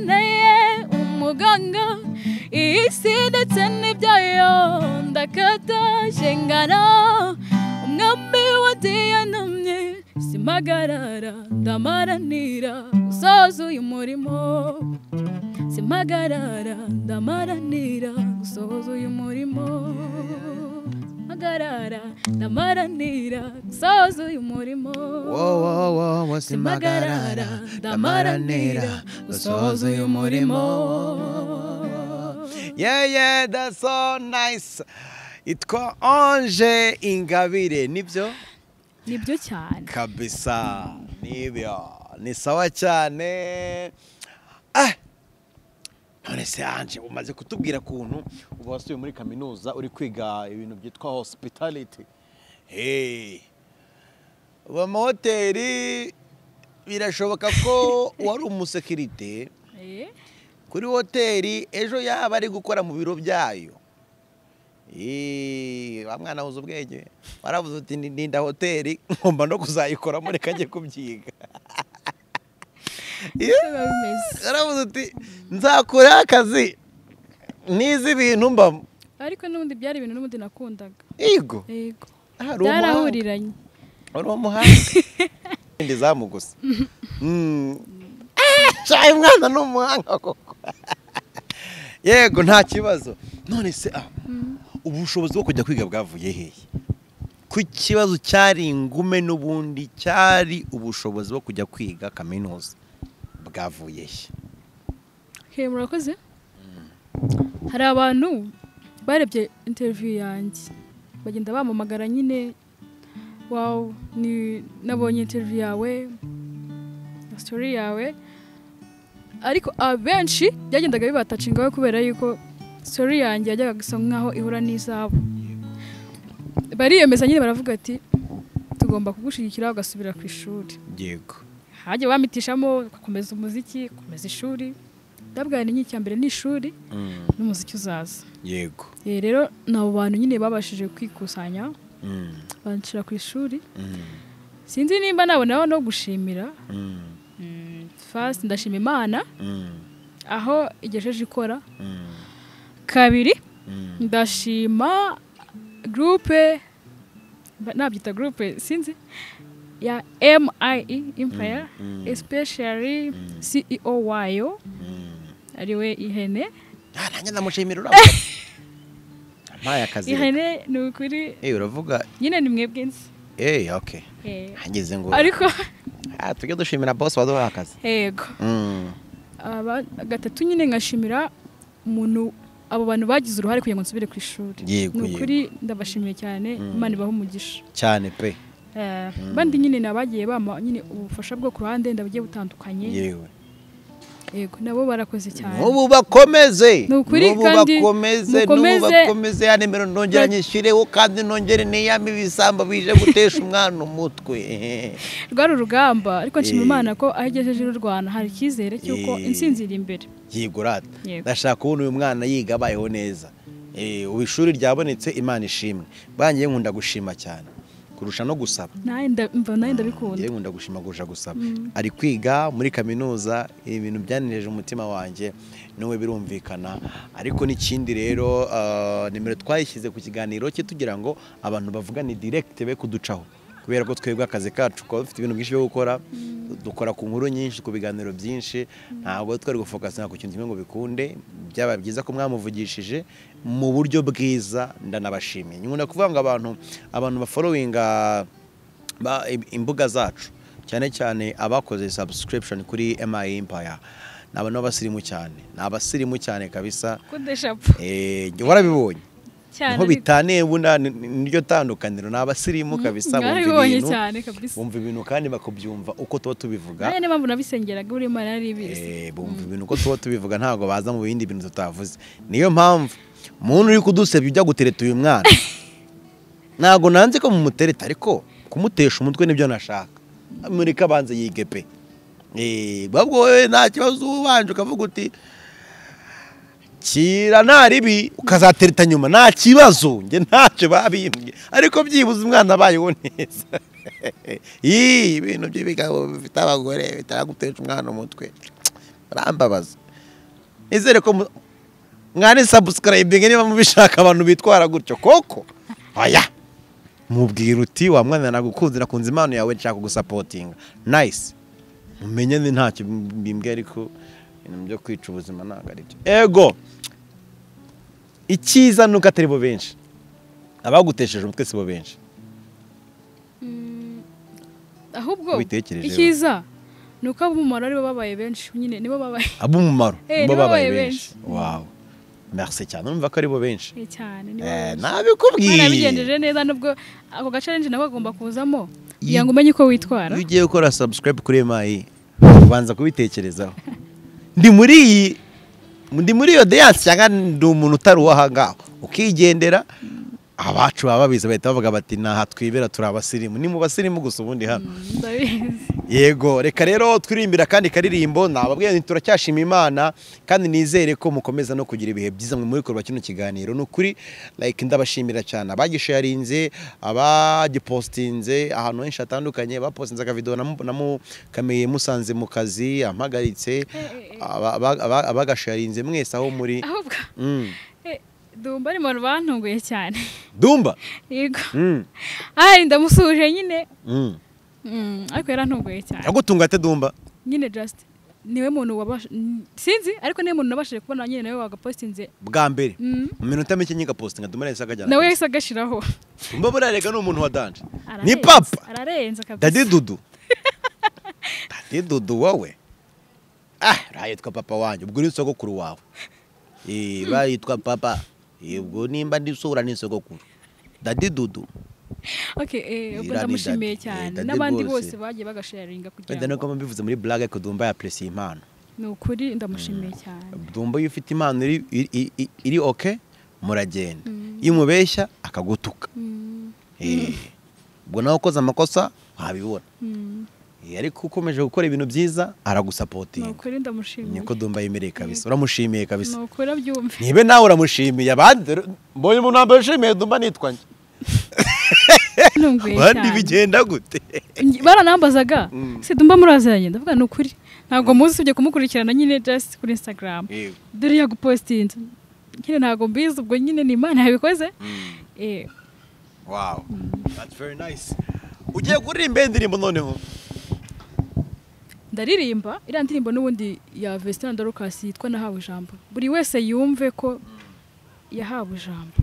nteye umuganga iyi si ndetse n'ibyayo ndakataje ngana umwami wa diyanumye simpagarara ndamaranira usoza uyu murimo simpagarara ndamaranira gusohoza uyu murimo mpagarara ndamaranira gusohoza uyu murimo wowowowo simpagarara simpagarara ndamaranira gusohoza uyu murimo yeah yeah that's so nice itwa ange ingabire nibyo nibyo cyane kabisa nibyo ni sawa cyane ah none se ange umaze kutubwira ukuntu uba wasubiye muri kaminuza uri kwiga ibintu byitwa hospitality hey ubu amahoteli birashoboka ko wari umusekirite Eh, kuri hoteli ejo yaba ari gukora mu biro byayo Eee, wa mwana wuze ubwenge waravuze uti "Ni- ninda hoteli ngomba no kuzayikoramo reka njye kubyiga uko biba bimeze waravuze uti nzakuraho akazi nize ibintu mbamo ariko n'ubundi byari ibintu n'ubundi nakundaga yego yego hari umuhanga. byarahuriranye wari umuhanga ndi zamu gusa Mm. Eh, cayi mwana ni umuhanga koko yego nta kibazo none se ah, ubushobozi bwo kujya kwiga bwavuye hehe ku kibazo cyari ingume n'ubundi cyari ubushobozi bwo kujya kwiga kaminuza bwavuye he he murakoze hari abantu barebye interiviyu yanjye bagenda bamamagara nyine wawu ni- nabonye interiviyu yawe na sitori yawe ariko abenshi byagendaga bibatacingaho kubera yuko sitori yanjye yajyaga gusa nk'aho ihura n'izabo bariyemeza nyine baravuga ati tugomba kugushyigikira ugasubira ku ishuri yego hajya bamitishamo ugakomeza umuziki ukomeza ishuri ndabwira ni icya mbere ni ishuri Mm, n'umuziki uzaza yego Eh, rero ni abo bantu nyine babashije kwikusanya Mm, banshyira ku ishuri mm, sinzi nimba naboneraho no gushimira mm, Mm, first ndashima imana mm, aho igejeje ikora mm, kabiri mm. ndashima gurupe mba- nabyita gurupe sinzi ya MIE Empire especially CEO wayo ariwe ihene Ah, nanjye ndamushimira urabona ampaye akazi reka. ihene ni ukuri Eh, uravuga nyine ni mwebwe nzi Eh, okay. Eh, Hageze ngo ariko ah, tujye dushimira boss waduhaye akazi. yego Mm. Aba- gatatu nyine ngashimira umuntu abo bantu bagize uruhare kugira ngo nsubire ku ishuri Yego, ni ukuri ndabashimiye cyane imana ibahe umugisha Cyane pe. Eh, bandi nyine ni abagiye bama nyine ubufasha bwo ku ruhande ndabugiye butandukanye Yewe. yego nabo barakoze cyane Nubu bakomeze. Ni ukuri Nubu kandi bakomeze, nubu mukomeze. bakomeze ya nimero nongera nyishyireho kandi nongere niyame ibisambo bije gutesha umwana umutwe. Eh. rwari urugamba ariko nshima Eh. imana ko aho igejeje y'u rwanda hari icyizere cy'uko Eh. intsinzi iri imbere Yego rata. Yego. Ndashaka kubona uyu mwana yiga abayeho neza. Eh, ubu ishuri ryabonetse Imana ishimwe. Bangiye nkunda gushima cyane kurusha no gusaba. nawe nda- mva nawe ndabikunda njyewe nkunda gushimagurisha gusaba ari kwiga muri kaminuza ibintu byanireje umutima wanjye n'uwe birumvikana ariko n'ikindi rero ah, nimero twayishyize ku kiganiro cye tugira ngo abantu bavugane direkite be kuducaho kubera ko twebwe akazi kacu kuba dufite ibintu byinshi byo gukora dukora ku nkuru nyinshi ku biganiro byinshi ntabwo twari gufokasinga ku kintu kimwe ngo bikunde byaba byiza ko mwamuvugishije mu buryo bwiza ndanabashimiye nkunda kuvuga ngo abantu abantu baforowinga ba- im- imbuga zacu cyane cyane abakoze subscription kuri MI Empire ni abantu b'abasirimu cyane ni abasirimu cyane kabisa kudeshapu Eh, jya warabibonye cyane niho bitaniye buna ni- ni- niryo tandukaniro ni abasirimu kabisa bumva narabibonye ibintu cyane kabisa bumva ibintu kandi bakubyumva uko tuba tubivuga nanjye niyo mpamvu nabisengeraga buri mara yari ibizi Eh, bumva ibintu uko tuba tubivuga ntabwo baza mu bindi bintu tutavuze niyo mpamvu umuntu uri kudusebya ujya gutereta uyu mwana ntabwo nanze ko mumutereta ariko kumutesha umutwe nibyo nashaka muri kabanza yige pe Eh, ahubwo wowe nta kibazo ubanje ukavuga uti kira nta ribi ukazatereta nyuma nta kibazo njye ntacyo babimbye ariko byibuze umwana abayeho neza Ii, ibintu by'ibigabo bifite abagore bitaragutesha umwana umutwe barambabaza nizere ko mu- mwari sabusikarayimbingi niba mubishaka abantu bitwara gutyo koko aya mubwira uti wa mwana nagukunze nakunze impano yawe nshaka gusapotinga nayisi mumenye ni ntacyo bimbwiye ariko ibintu byo kwica ubuzima ntabwo ari byo ego icyiza ni uko atari bo benshi abagutesheje umutwe si bo benshi ahubwo Ubitekerejeho. icyiza ni uko abumara aribo babaye benshi nyine nibo babaye ab'umumaro Eh, nibo nibo babaye babaye benshi wawe merci cyane numva ko ari bo benshi cyane nibo Eh, babaye benshi. Imana nabikubwiye yabigenjeje neza nubwo ako gace arenje nako kagomba kuzamo kugira ngo umenye uko witwara iyo ugiye gukora subscribe kuri emayi ubanza kubitekerezaho ndi muri iyi ndi muri iyo deyanse cyangwa ndi umuntu utari uwahangaha ukigendera abacu baba babizi bahita bavuga bati ntaha twibera turi abasirimu ni mu basirimu gusa ubundi hano ndabizi yego reka rero twirimbira kandi karirimbo nababwiye nti turacyashima imana kandi nizere ko mukomeza no kugira ibihe byiza mwe muri korwa kino kiganiro ni ukuri like ndabashimira cyane abagisharinze abagipostinze ahantu henshi hatandukanye bapostinze akavido namu- namukameye musanze mu kazi ampagaritse aba- aba- aba- abagasharinze mwese aho muri ahubwo Mm. eh, dumba ari mu bantu bantunguye cyane dumba yego Mm. ari ndamusuhuje nyine Mm. Mm, ariko yarantunguye cyane yagutunga ate dumba nyine just niwe muntu wabasha n- sinzi ariko niwe muntu nabashije kubona nyine nawe wagapostinze bwa mbere Mm. mu minota mike nyine gapostinga dumba nahise akajyana nawe akazi. yahise agashiraho dumba burarega ni umuntu wa danje ni Ararenze, papa ararenze dadi kabisa dudu dadi dudu wowe ah uriya yitwa papa wanjye ubwo ni sogokuru wawe Eh, uriya yitwa papa Eh, ubwo nimba ndisura ni sogokuru dadi dudu okay eh, ubwo Irani ndamushimiye Dadi, cyane eh, Dadi n'abandi bose. bose bagiye bagasharinga kugira wenda ngo nuko mbivuze muri blague ko dumba yapresiye impano ni ukuri ndamushimiye cyane dumba iyo ufite impano iri iri- iri- iri oke muragenda iyo umubeshya akagutuka Mm, Eh, ubwo nawe ukoze amakosa wabibona mm, Eh, ariko ukomeje gukora ibintu byiza ni aragusapotinga ukuri ndamushimiye niko dumba yemereye kabisa uramushimiye kabisa ni ukuri abyumve nibe nawe uramushimiye abandi dore- mbonye umuntu wambaye ushimiye dumba nitwa njye ntunguye abandi cyane bigenda gute Nge- baranambazaga se dumba muraziranye ndavuga ni ukuri ntabwo muzi usibye kumukurikirana nyine just kuri instagram dore yagupostinze nyine ntabwo mbizi ubwo nyine ni imana yabikoze eh wow that's very nice ugiye kuririmba iyi ndirimbo noneho ndaririmba iriya ndirimbo n'ubundi ya Vestina Dorcas yitwa nahawe ijambo buri wese yumve ko yahawe ijambo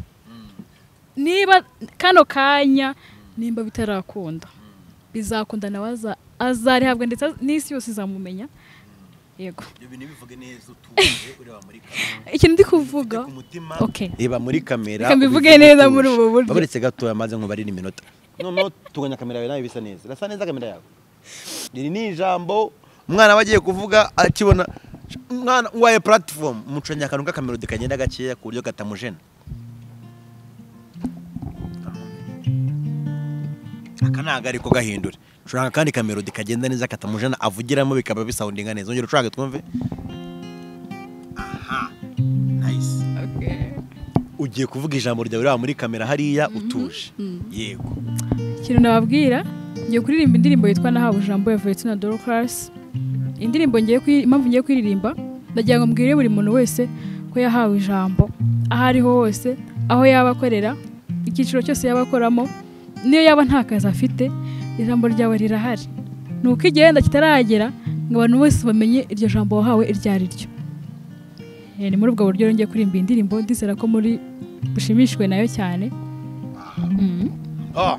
niba kano kanya nimba bitarakunda bizakunda nawe aza- azarihabwa ndetse az- n'isi yose izamumenya yego ibyo bintu bivuge neza utuje ureba muri kamera ikintu ndi kuvuga mutima okay reba muri kamera Reka mbivuge ubivuge neza utuje. muri ubu buryo. baburetse gatoya maze nkubarire iminota noneho tuganya kamera yawe nawe bisa neza irasa neza kamera yawe iri ni ijambo umwana aba agiye kuvuga akibona umwana waye platform mucanye akantu k'akamerodi kagenda gakeya ku buryo katamujena aka ntabwo ari ko gahindura ushobora akandi kamerodi kagenda neza katamujena avugiramo bikaba bisawundinga neza ongera ucurange twumve aha nayisi okay ugiye kuvuga ijambo ryawe ureba muri kamera hariya utuje yego ikintu nababwira ngiye kuririmba indirimbo yitwa nahawe ijambo ya Valentine Dorcas indirimbo ngiye kuyi- impamvu ngiye kuririmba ndagira ngo mbwire buri muntu wese ko yahawe ijambo aho ariho hose aho yaba akorera icyiciro cyose yaba akoramo n'iyo yaba nta kazi afite ijambo ryawe rirahari ni uko igihenda kitaragera ngo abantu bose bamenye iryo jambo wahawe iryo ari ryo Eh, ni muri ubwo buryo rero ngiye kuririmba iyi ndirimbo ndizera ko muri bushimishijwe nayo cyane Mhm. Ah,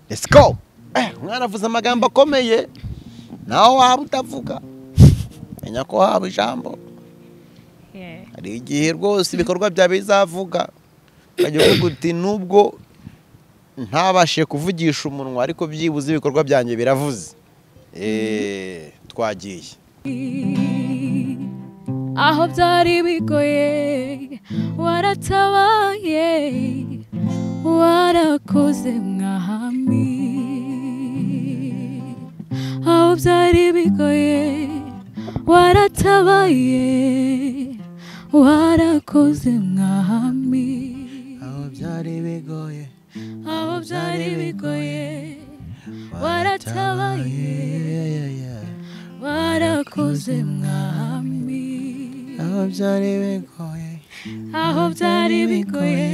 let's go Eh, umwana avuze amagambo akomeye nawe waba utavuga menya ko waba ijambo Yeah. hari igihe rwose ibikorwa byawe bizavuga ukajya uvuga uti nubwo ntabashe kuvugisha umunwa ariko byibuze ibikorwa byanjye biravuze Eh, twagiye aho byari bigoye waratabaye warakoze mwami aho byari bigoye waratabaye warakoze mwami aho byari bigoye aho byari bigoye waratabaye warakoze mwami aho byari bigoye aho byari bigoye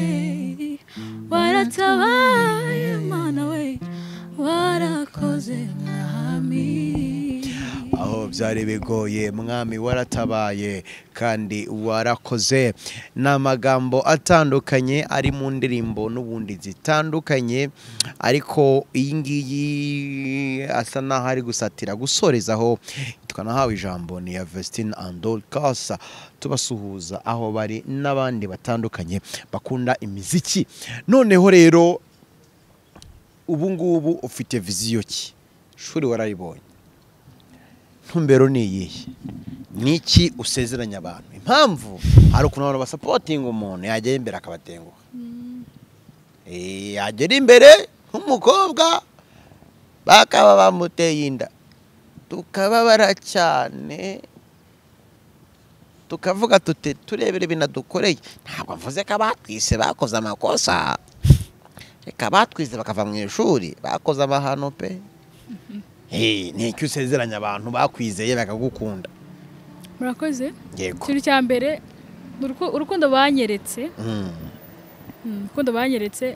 waratabaye mana we warakoze mwami aho byari bigoye mwami waratabaye kandi warakoze ni amagambo atandukanye ari mu ndirimbo n'ubundi zitandukanye ariko iyi ngiyi asa n'aho ari gusatira gusorezaho twanahawe ijambo ni iya vesitine andol kasa tubasuhuza aho bari n'abandi batandukanye bakunda imiziki noneho rero ubu ngubu ufite viziyo ki shuri warayibonye ntumbero ni iyihe ni iki usezeranya abantu impamvu hari ukuntu abantu basapotinga umuntu yagera imbere akabatenguha Eh, yagera imbere nk'umukobwa bakaba bamuteye inda tukababara cyane tukavuga tute turebere binadukoreye ntabwo mvuze ko abatwise bakoze amakosa reka batwize bakava mu ishuri bakoze amahano pe Eh, ni iki usezeranya abantu bakwizeye bakagukunda murakoze yego ikintu cya mbere ni uruku- urukundo banyeretse Mm. Mm, urukundo banyeretse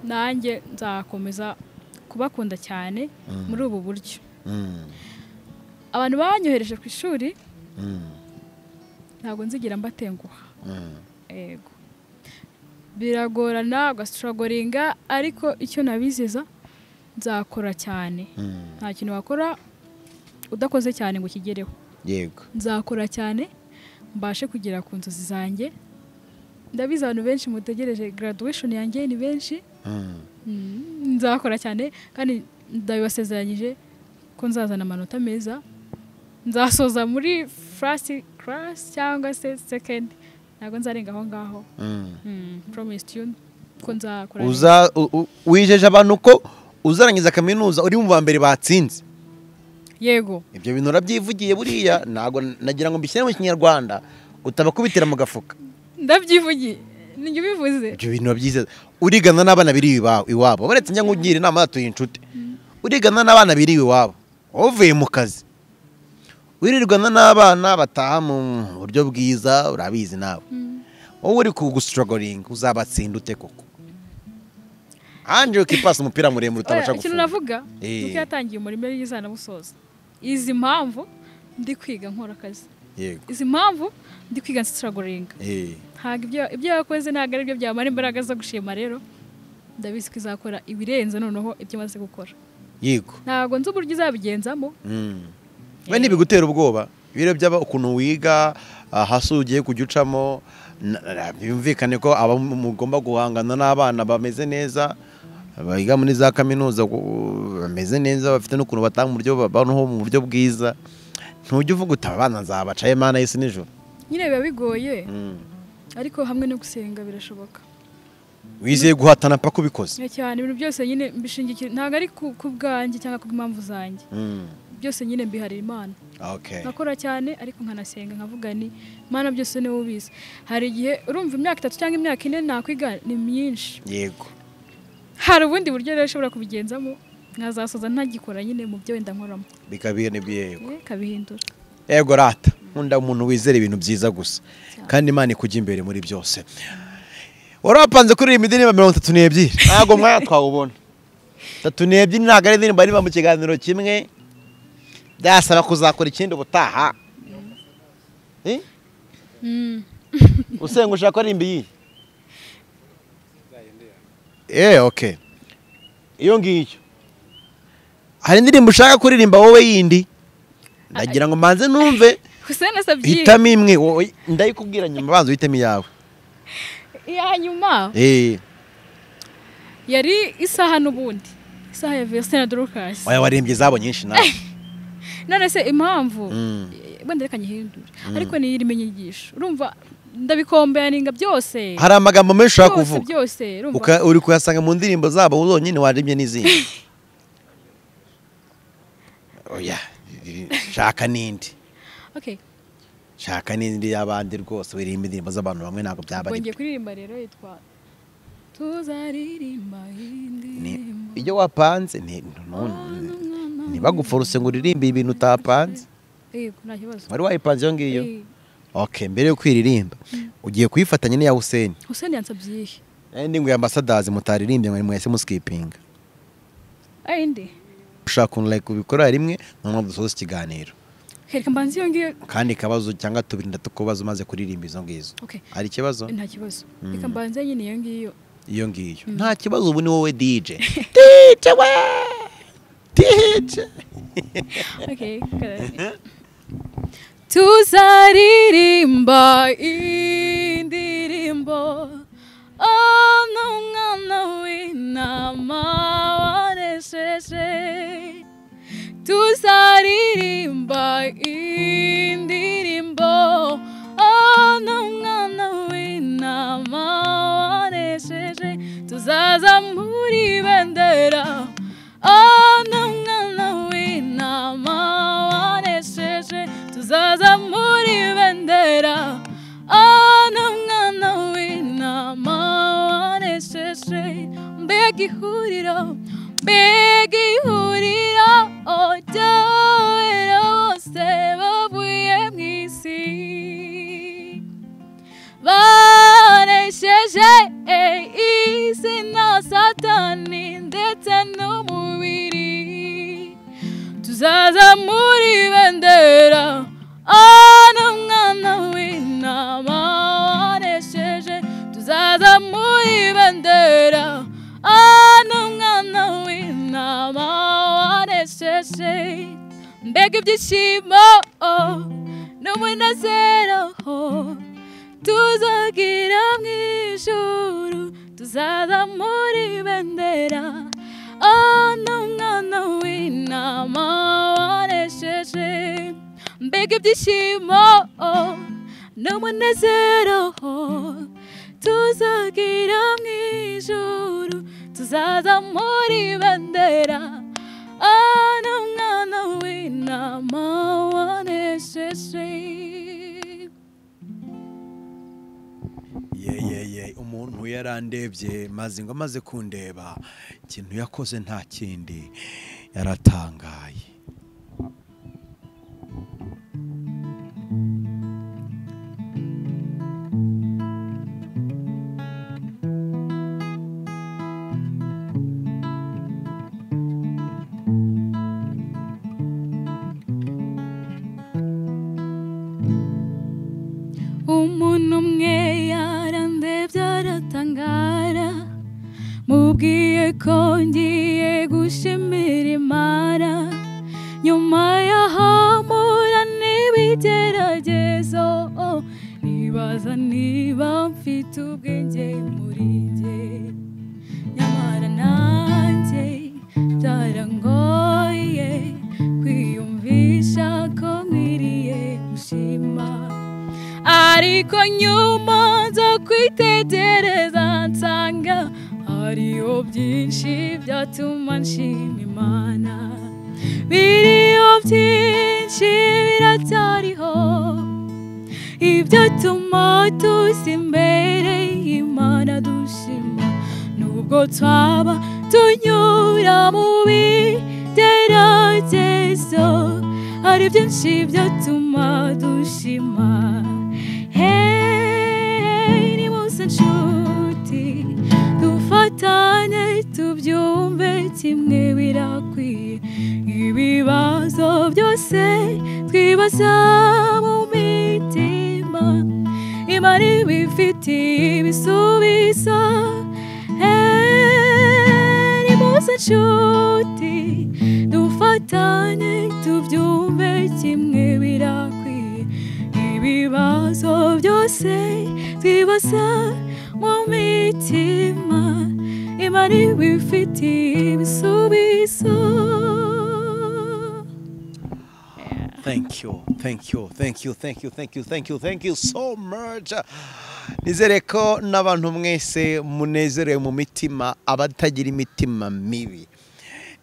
nanjye nzakomeza kubakunda cyane muri ubu buryo Mm. abantu banyohereje ku ishuri Mm. ntabwo nzigira mbatenguha Mm. yego biragorana ugasitorogoringa ariko icyo nabizeza nzakora cyane Mm. nta kintu wakora udakoze cyane ngo ukigereho yego nzakora cyane mbashe kugera ku nzozi zanjye ndabizi abantu benshi mutegereje graduation yanjye ni benshi Mm. Mm, nzakora cyane kandi ndabibasezeranyije ko nzazana amanota meza nzasoza muri first class cyangwa se second ntabwo nzarenga aho ngaho Mm. Mm, promise you ko nzakora neza. uza u- u- wijeje abantu ko uzarangiza kaminuza uri mu ba mbere batsinze yego ibyo bintu urabyivugiye buriya ntabwo nagira ngo mbishyire mu kinyarwanda utabakubitira mu gafuka ndabyivugiye nijye ubivuze ibyo bintu urabyize urigana n'abana biri iwa- iwabo baretse njya nkugira inama yatuye inshuti urigana n'abana biri iwabo uvuye mu kazi wirirwana n'abana bataha mu buryo bwiza urabizi nawe wowe uri kugusitorogoringa uzabatsinda ute koko ange ukipasa umupira muremure utabasha Oya, gufunga ikintu navuga Eh. nuko yatangiye umurimo yizana musoza izi mpamvu ndi kwiga nkora akazi yego izi mpamvu ndi kwiga nsitiragoringa Eh, ntabwo ibyo- ibyo yakoze ntabwo ari byo byamara imbaraga zo gushima rero ndabizi ko izakora ibirenze noneho ibyo imaze gukora yego ntabwo nzi uburyo izabigenzamo Mm. we ntibigutera ubwoba ibiro byaba ukuntu wiga hasi ugiye kujya ucamo na- na- byumvikane ko aba mugomba guhangana n'abana bameze neza biga muri za kaminuza ku- bameze neza bafite n'ukuntu batanga uburyo babanaho mu buryo bwiza ntujya uvuga uti aba bana nzabacaye mana y'isi nijoro nyine biba bigoye Mm. ariko hamwe no gusenga birashoboka wizeye guhatana paka ubikoze Nyine cyane ibintu byose nyine mbishingikiye ntabwo ari ku ku bwanjye cyangwa ku bw'impamvu zanjye Mm. byose nyine mbiharira imana Okay. nkakora cyane ariko nkanasenga nkavuga ni imana byose niwe ubizi hari igihe urumva imyaka itatu cyangwa imyaka ine nakwiga ni myinshi yego hari ubundi buryo rero ushobora kubigenzamo nkazasoza ntagikora nyine mu byo wenda nkoramo bikabiyene byego Eh, kabihindura ego rata nkunda umuntu wizera ibintu byiza gusa kandi imana ikujya imbere muri byose wari wapanze kuririmba indirimbo mirongo itatu n'ebyiri ntabwo umwanya twawubona itatu n'ebyiri ntabwo ari indirimbo aririmba mu kiganiro kimwe byasaba kuzakora ikindi ubutaha Eh? usenga ushaka aririmba iyi eee oke iyo ngiyo hari indirimbo ushaka kuririmba wowe yindi ndagira ngo mbanze numve Hussein asabye iyi. hitamo imwe wowe ndayikubwira nyuma banza uhitemo iyawe iya nyuma eh yari isaha n'ubundi isaha ya vesitine na dorukasi oya warembye zabo nyinshi nawe none se impamvu Mm. wenda reka nyihindure ariko niyo irimo inyigisho urumva ndabikombeaninga byose hari amagambo menshi ushaka byose kuvuga byose urumva Uka- uri kuyasanga mu ndirimbo zabo zonyine warembye n'izindi oya shaka n'indi Okay, shaka n'indi y'abandi rwose wirimba indirimbo z'abantu bamwe ntabwo byaba ubwo ari ngiye kuririmba rero yitwa tuzaririmba Ni- indirimbo ibyo wapanze ni- nu- ntibagupforuse ngo uririmbe ibintu utapanze yego nta kibazo wari wayipanze iyo ngiyo Eh, okay mbere yo kwiririmba ugiye kuyifatanya n'iya huseni Hussein yansabye iyihe indi ngo ya ambasadazi mutaririmbye ngo mwese musikipinga ayi ndi ushaka ukuntu like ubikora rimwe noneho dusoza ikiganiro hereka mbanze iyo ngiyo kandi ikibazo cyangwa tubiri ndatu kubazo umaze kuririmba izo ngizo Okay, hari ikibazo nta kibazo reka mbanze nyine iyo ngiyo iyo ngiyo nta kibazo ubu ni wowe dj dj we dj Okay, good. tuzaririmba indirimbo ono umwana w'intama wanesheje tuzaririmba indirimbo ono umwana w'intama wanesheje tuzazamura ibendera ono umwana w'intama wanesheje tuzazamura ibendera ono umwana w'intama wanesheje mbega ihuriro mbega ihuriro ry'abera bose bavuye mu isi baresheje isi na satani ndetse n'umubiri tuzazamura ibendera ana mwana w'intama waresheje tuzazamura ibendera ana mwana w'intama waresheje mbega ibyishimo oh, n'umunezero oh. tuzagira mu ijuru tuzazamura ibendera ana mwana w'intama waresheje mbega ibyishimo oh, n'umunezero oh. tuzagira mu ijuru tuzazamura ibendera ana mwana w'intama wanesheje yeyeye umuntu yarandebye maze ngo amaze kundeba ikintu yakoze nta kindi yaratangaye umuntu umwe yarandebye aratangara mubwiye ko ngiye gushimira imana nyuma yahamura n'ibigeragezo oh, nibaza niba mfite ubwenge muri njye nyamara nanjye byarangoye kwiyumvisha ko nkwiriye gushima ariko nyuma nza kwitegereza nsanga hariho byinshi byatuma nshima imana biriho byinshi biracyariho ibyatuma tuza imbere y'imana dushima nubwo twaba tunyura mu bigeragezo hari byinshi byatuma dushima Hey, nimuze nshuti dufatanye tubyumve kimwe birakwiye ibibazo byose twibaza mu mitima imana ibifitiye ibisubizo Eh, nimuze nshuti dufatanye tubyumve kimwe birakwiye ibibazo byose twibaza mu mitima imana ibifitiye ibisubizo thank you thank you thank you thank you thank you thank you thank you so much nizere ko n'abantu mwese munezerewe mu mitima abatagira imitima mibi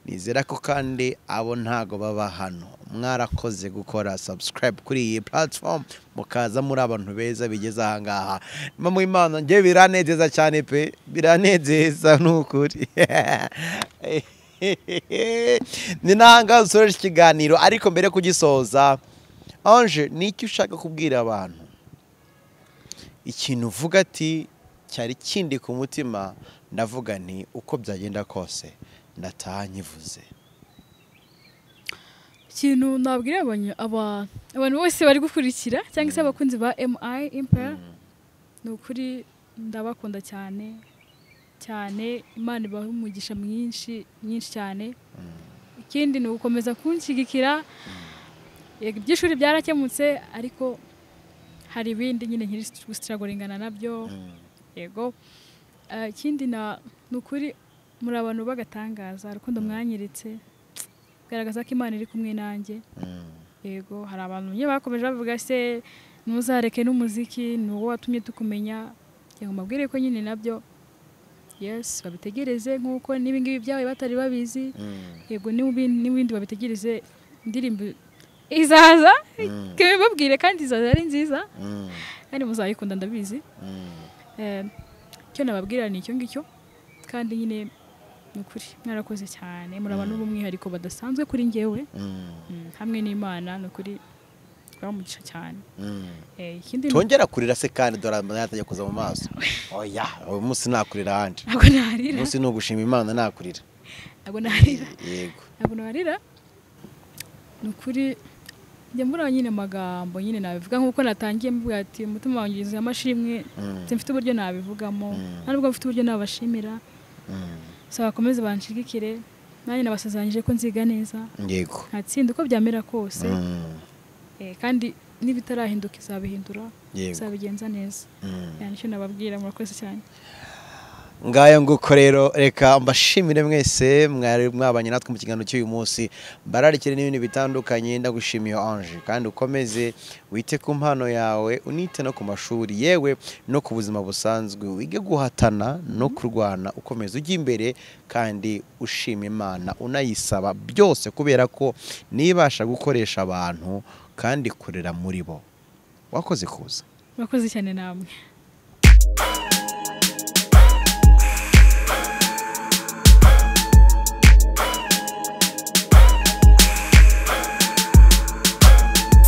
nizera ko kandi abo ntago baba hano mwarakoze gukora subscribe kuri iyi platform mukaza muri abantu beza bigeze ahangaha nyuma mu imana njye biranezeza cyane pe biranezeza n'ukuri ni nanga usoje iki kiganiro ariko mbere yo kugisoza anje ni iki ushaka kubwira abantu ikintu uvuga ati cyari kindi ku mutima ndavuga nti uko byagenda kose ndataha nyivuze ikintu nabwira abantu aba- abantu bose bari gukurikira cyangwa se abakunzi ba mi impaya ni ukuri ndabakunda cyane cyane imana ibaha umugisha mwinshi mwinshi cyane ikindi ni ugukomeza kunshyigikira yego iby'ishuri byarakemutse ariko hari ibindi nyine nkiri gusitiragoringana nabyo yego Eh, ikindi na- ni ukuri muri abantu b'agatangaza urukundo mwanyeretse garagaza ko imana iri kumwe nanjye yego hari abantu nyine bakomeje bavuga se ntuzareke n'umuziki ni wowe watumye tukumenya yego mbabwire ko nyine nabyo yes babitegereze nk'uko n'ibingibi byawe batari babizi yego n'ibi- n'ibindi babitegereze indirimbo izaza reka babwire kandi izaza ari nziza kandi muzayikunda ndabizi Eh, icyo nababwira ni icyo ngicyo kandi nyine ni ukuri mwarakoze cyane muri abantu b'umwihariko badasanzwe kuri ngewe Mm, hamwe n'imana ni ukuri twamugisha cyane Eh, ikindi ni- tongera kurira se kandi dore amarira yatangiye kuza mu maso oya uyu munsi nakurira ahandi ntabwo uyu narira munsi ni ugushima imana nakurira ntabwo narira yego ntabwo narira ni ukuri njya mbura nyine amagambo nyine nabivuga nk'uko natangiye mvuga ati umutima wanjye ugize amashimwe mfite uburyo nabivugamo nta nubwo mfite uburyo nabashimira saba bakomeze banshigikire nanjye nabasezeranyije ko nziga neza yego ntatsinda uko byamera kose Mm, Eh, kandi n'ibitarahinduka izabihindura Yego. izabigenza neza mm. Yani icyo nababwira murakoze cyane ngayo nguko rero reka mbashimire mwese mwari mwabanye natwe mu kiganiro cy'uyu munsi mbararikire n'ibintu bitandukanye ndagushimiye Ange kandi ukomeze wite ku mpano yawe unite no ku mashuri yewe no ku buzima busanzwe wige guhatana no kurwana ukomeze ujye imbere kandi ushima imana unayisaba byose kubera ko nibasha gukoresha abantu kandi ikorera muri bo wakoze kuza murakoze cyane namwe